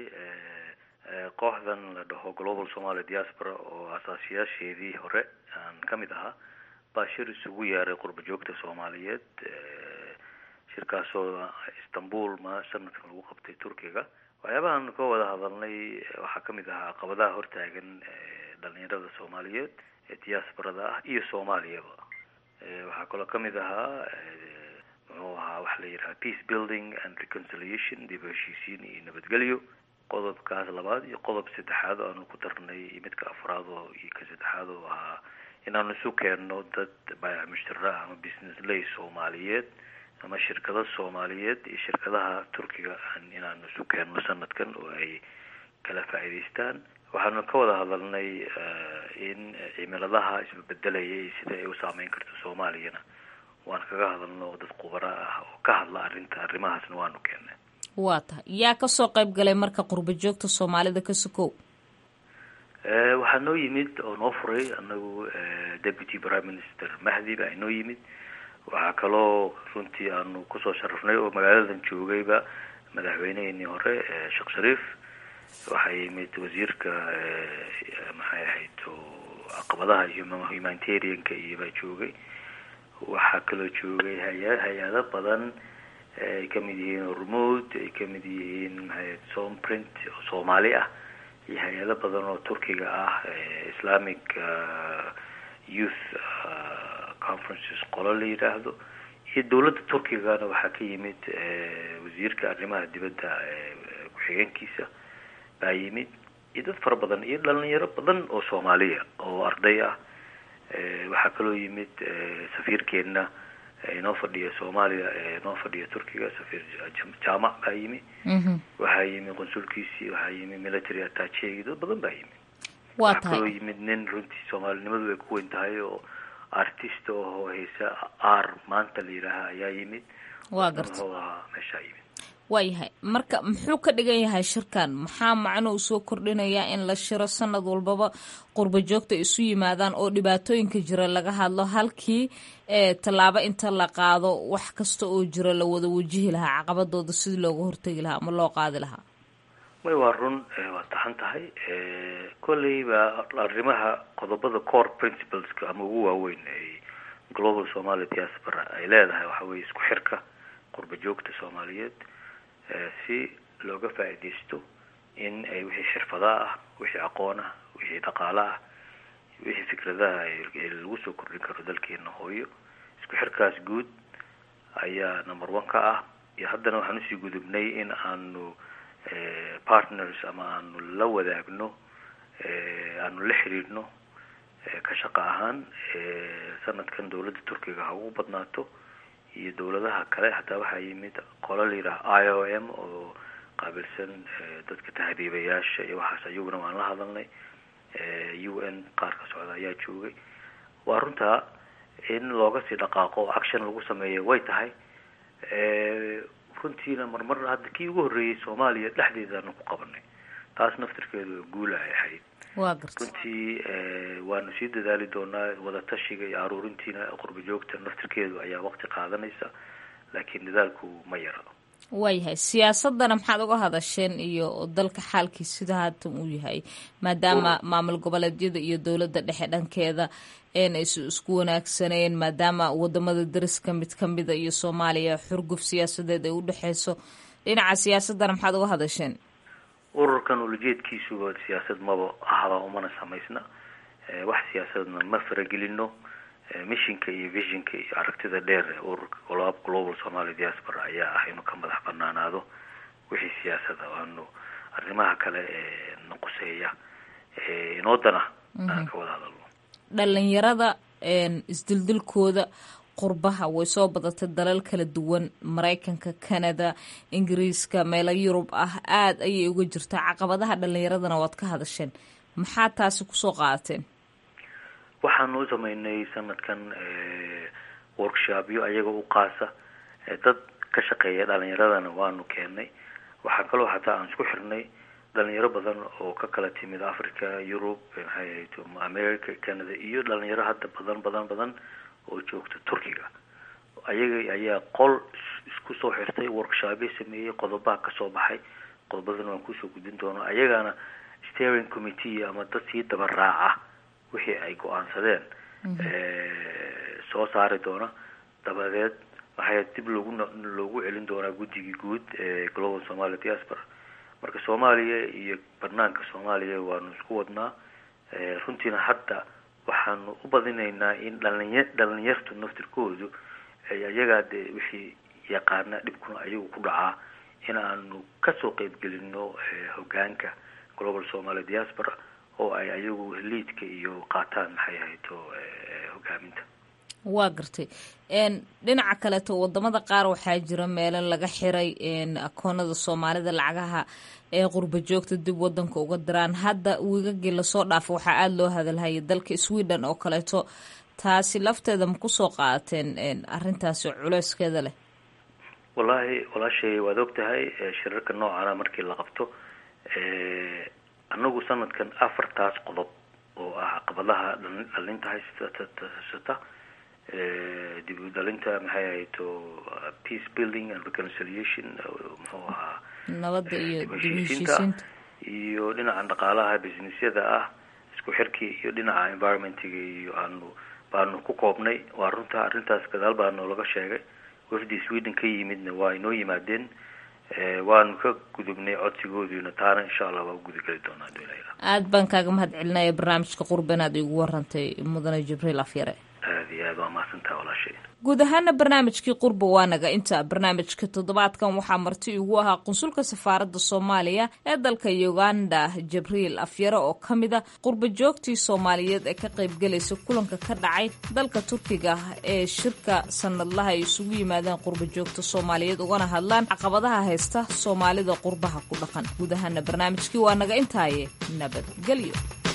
kooxdan la dhaho global somaly diaspora oo asaasiyaasheedii hore aan ka mid ahaa baa shir isugu yeeray qurba joogta soomaaliyeed shirkaasoo istanbul ma sanadkan lagu qabtay turkiga waxyaabahan ka wada hadalnay waxaa kamid ahaa caqabadaha hortaagan dhalinyarada soomaaliyeed ee diasporada ah iyo soomaaliyaba waxaa kaloo kamid ahaa muxuu ahaa waxa la yidhaha peace building and reconciliation dib heshiisiin iyo nabadgelyo qodobkaas labaad iyo qodob saddexaad aanu ku darnay iyo midka afraad oo iyo ka saddexaad oo ahaa inaanu isu keenno dad baayac mushtara ama business lay soomaaliyeed ama shirkado soomaaliyeed iyo shirkadaha turkiga inaanu isu keenno sanadkan oo ay kala faa'iidaystaan waxaanu ka wada hadalnay in cimiladaha isbebedelaya iyo sida ay u saameyn karto soomaaliyana waan kaga hadalno dad khubara ah oo ka hadla arrinta arrimahaasna waanu keennay waa tahay yaa kasoo qayb galay marka qurba joogta soomaalida ka sukow waxaa noo yimid oo noo furay anagu deputy prime minister mahdi baa inoo yimid waxaa kaloo runtii aanu kusoo sharafnay oo magaaladan joogayba madaxweyneheenii hore sheekh shariif waxaa yimid wasiirka maxay ahayd caqabadaha humanitarianka iyo baa joogay waxaa kaloo joogay haya hay-ado badan ay kamid yihiin hormood ay kamid yihiin maxay somprint oo soomaali ah iyo hay-ado badan oo turkiga ah islamic youth conferences qolo la yidhaahdo iyo dowladda turkigana waxaa ka yimid wasiirka arrimaha dibadda ku-xigeenkiisa baa yimid iyo dad fara badan iyo dhalinyaro badan oo soomaaliya oo arday ah waxaa kaloo yimid safiirkeenna inoo fadhiya soomaaliya inoo fadhiya turkiga safiir jaamac baa yimi waxaa yimi qonsulkiisii waxaa yimi military attachegi dad badan baa yimi waa waxaa kaloo tahay yimid nin runtii soomaalinimadu ay ku weyn tahay oo artist oo heesa r maanta la yidhaaha ayaa yimid waa garta muxuu ahaa meeshaa yimid waayahay marka muxuu ka dhigan yahay shirkan maxaa macno uu soo kordhinayaa in la shiro sanad walbaba qurba joogta isu yimaadaan oo dhibaatooyinka jira laga hadlo halkii ee tallaabo inta la qaado wax kasta oo jira la wada wajihi lahaa caqabadooda sidii looga hortegi lahaa ama loo qaadi lahaa may waa run eh, waa taxan tahay kolleyba arrimaha qodobada core principleska ama ugu waaweyn ay global somali diaspora ay leedahay waxa weeye isku xirka qurba joogta soomaaliyeed eh, si looga faa'iidaysto in ay wixii xirfada ah wixii aqoon ah wixii dhaqaale ah wixii fikradaha ay- ay lagu soo kordhin karo dalkeena hooyo isku xirkaas guud ayaa number one ka ah iyo haddana waxaan usii gudubnay in aanu eh, partners ama aanu la wadaagno eh, aanu la xiriirno eh, ka shaqo ahaan eh, sanadkan dowladda turkiga ha ugu badnaato iyo dowladaha kale hataa waxaa yimid qolo la yidhaha i o m oo qaabilsan eh, dadka tahriibayaasha iyo waxaas ayaguna waan la hadalnay eh, u n qaar ka socda ayaa joogay waa runtaa in looga sii dhaqaaqo oo action lagu sameeyo way tahay Eh, runtiina marmar hadda kii ugu horreeyey soomaaliya dhexdeedaanu ku qabanay taas naftirkeedu guula ay ahayd waa garta runtii eh, waanu sii dadaali doonaa wadatashiga iyo aruurintiina qurba joogta naftirkeedu ayaa waqti qaadanaysa laakiin dadaalku ma yara waayahay siyaasadana maxaad uga hadasheen iyo dalka xaalkiis sida haatan uu yahay maadaama maamul goboleedyada iyo dowladda dhexe dhankeeda een aysu isku wanaagsaneen maadaama wadamada dariska mid ka mida iyo soomaaliya xurguf siyaasadeed ay u dhexeyso dhinaca siyaasadana maxaad uga hadasheen ururkan ulajeedkiisuba siyaasad maba ahaba umana samaysna Eh, wax siyaasadna ma faragelino Eh, missionka iyo visionka iyo aragtida dheer ee ururka Glo- global somali diaspora ayaa ah inuu ka madax banaanaado wixii siyaasada aanu arrimaha kale ee naquseeya ee inoodana aan ka wada hadalno dhalinyarada een isdildilkooda qurbaha way soo badatay dalal kala duwan maraykanka canada ingiriiska meelo yurub ah aada ayay uga jirtaa caqabadaha dhalinyaradana waad ka hadasheen maxaa taasi kusoo qaadateen waxaanu u sameynay sanadkan eh, workshopyo ayaga u qaasa eh, dad ka shaqeeya dhalinyaradana waanu keenay waxaa kaloo hataa aan isku xirnay dhalinyaro badan oo ka kala timid africa europe eh, maxay ahayd um, america canada iyo dhalinyaro hadda badan badan badan oo joogta turkiga ayaga ayaa qol is- isku soo xirtay workshopyo sameeyey qodobaha kasoo baxay qodobadana waan kusoo gudbin doona ayagana steering committee ama dad sii daba raaca wixii ay go-aansadeen eh, soo saari doona dabadeed waxay dib loogu no- loogu celin doonaa guddigii guud ee global somali diaspora marka soomaaliya iyo banaanka soomaaliya waanu isku wadnaa Eh, runtiina hadda waxaanu u badinaynaa in dhalinya dhalinyartu naftirkoodu ay ayagaa dee wixii yaqaana dhibkuna ayagu ku dhacaa in aanu kasoo qeybgelino eh, hogaanka global somali diaspora oo ay ayagu liidka iyo qaataan maxay ahayto eh, hogaaminta waa gartay een dhinaca kaleeto wadamada qaar waxaa jira meelo laga xiray een akoonada soomaalida lacagaha ee qurba joogta dib wadanka uga diraan hadda wiigagii lasoo dhaafo waxaa aada loo hadalhayay dalka sweden oo kaleeto taasi lafteeda ma kusoo qaadateen een arrintaasi culeyskeeda leh wallaahi walaashay waad og tahay eh, shirarka noocana markii la qabto eh, anagu sanadkan afartaas qodob oo ah caqabadaha dhalin- dhalinta haysata eh, dib u dhalinta maxay ahayto uh, peace building and reconciliation uh, muxuu ahaa nabadda iyo dib u dib u heshiisiinta heshiisiinta iyo dhinaca dhaqaalaha businessyada ah isku xirkii iyo dhinaca environmentiga iyo aanu baanu ku koobnay waa runta arrintaas gadaal baa noolaga sheegay wafdi sweden ka yimidna waa inoo yimaadeen Eh, waanu ka gudubnay codsigoodiina taana insha allah waa u gudageli doonaa haduu ilaahay aada baan kaaga mahad celinaya barnaamijka qurba inaad igu warantay mudane jibriil afyare aad aada iyo aad waa mahadsantaha walaashay guud ahaana barnaamijkii qurba waa naga inta barnaamijka toddobaadkan waxaa marti igu ahaa qunsulka safaaradda soomaaliya ee dalka uganda jabriil afyare oo ka mid a qurba joogtii soomaaliyeed ee ka qaybgelaysa kulanka ka dhacay dalka turkiga ee shirka sanadlaha ay isugu yimaadeen qurba joogta soomaaliyeed ugana hadlaan caqabadaha haysta soomaalida qurbaha ku dhaqan guud ahaana barnaamijkii waa naga intaaye nabadgelyo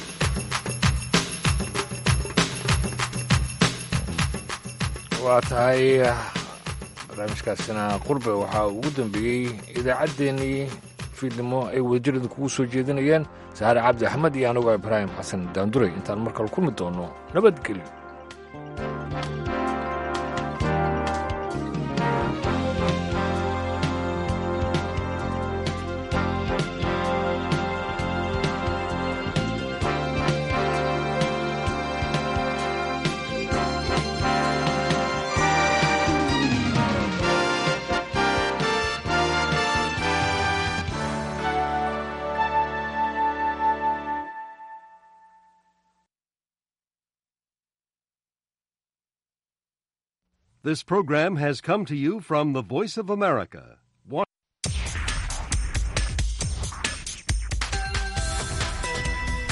waa tahay barnaamijkaasina qurbe waxaa ugu dambeeyey idaacaddeenii fiidnimo ay wadajirada kugu soo jeedinayeen saare cabdi axmed iyo anigoo ibraahim xasan daanduray intaan mar kale kulmi doonno nabadgelyo This program has come to you from the Voice of America,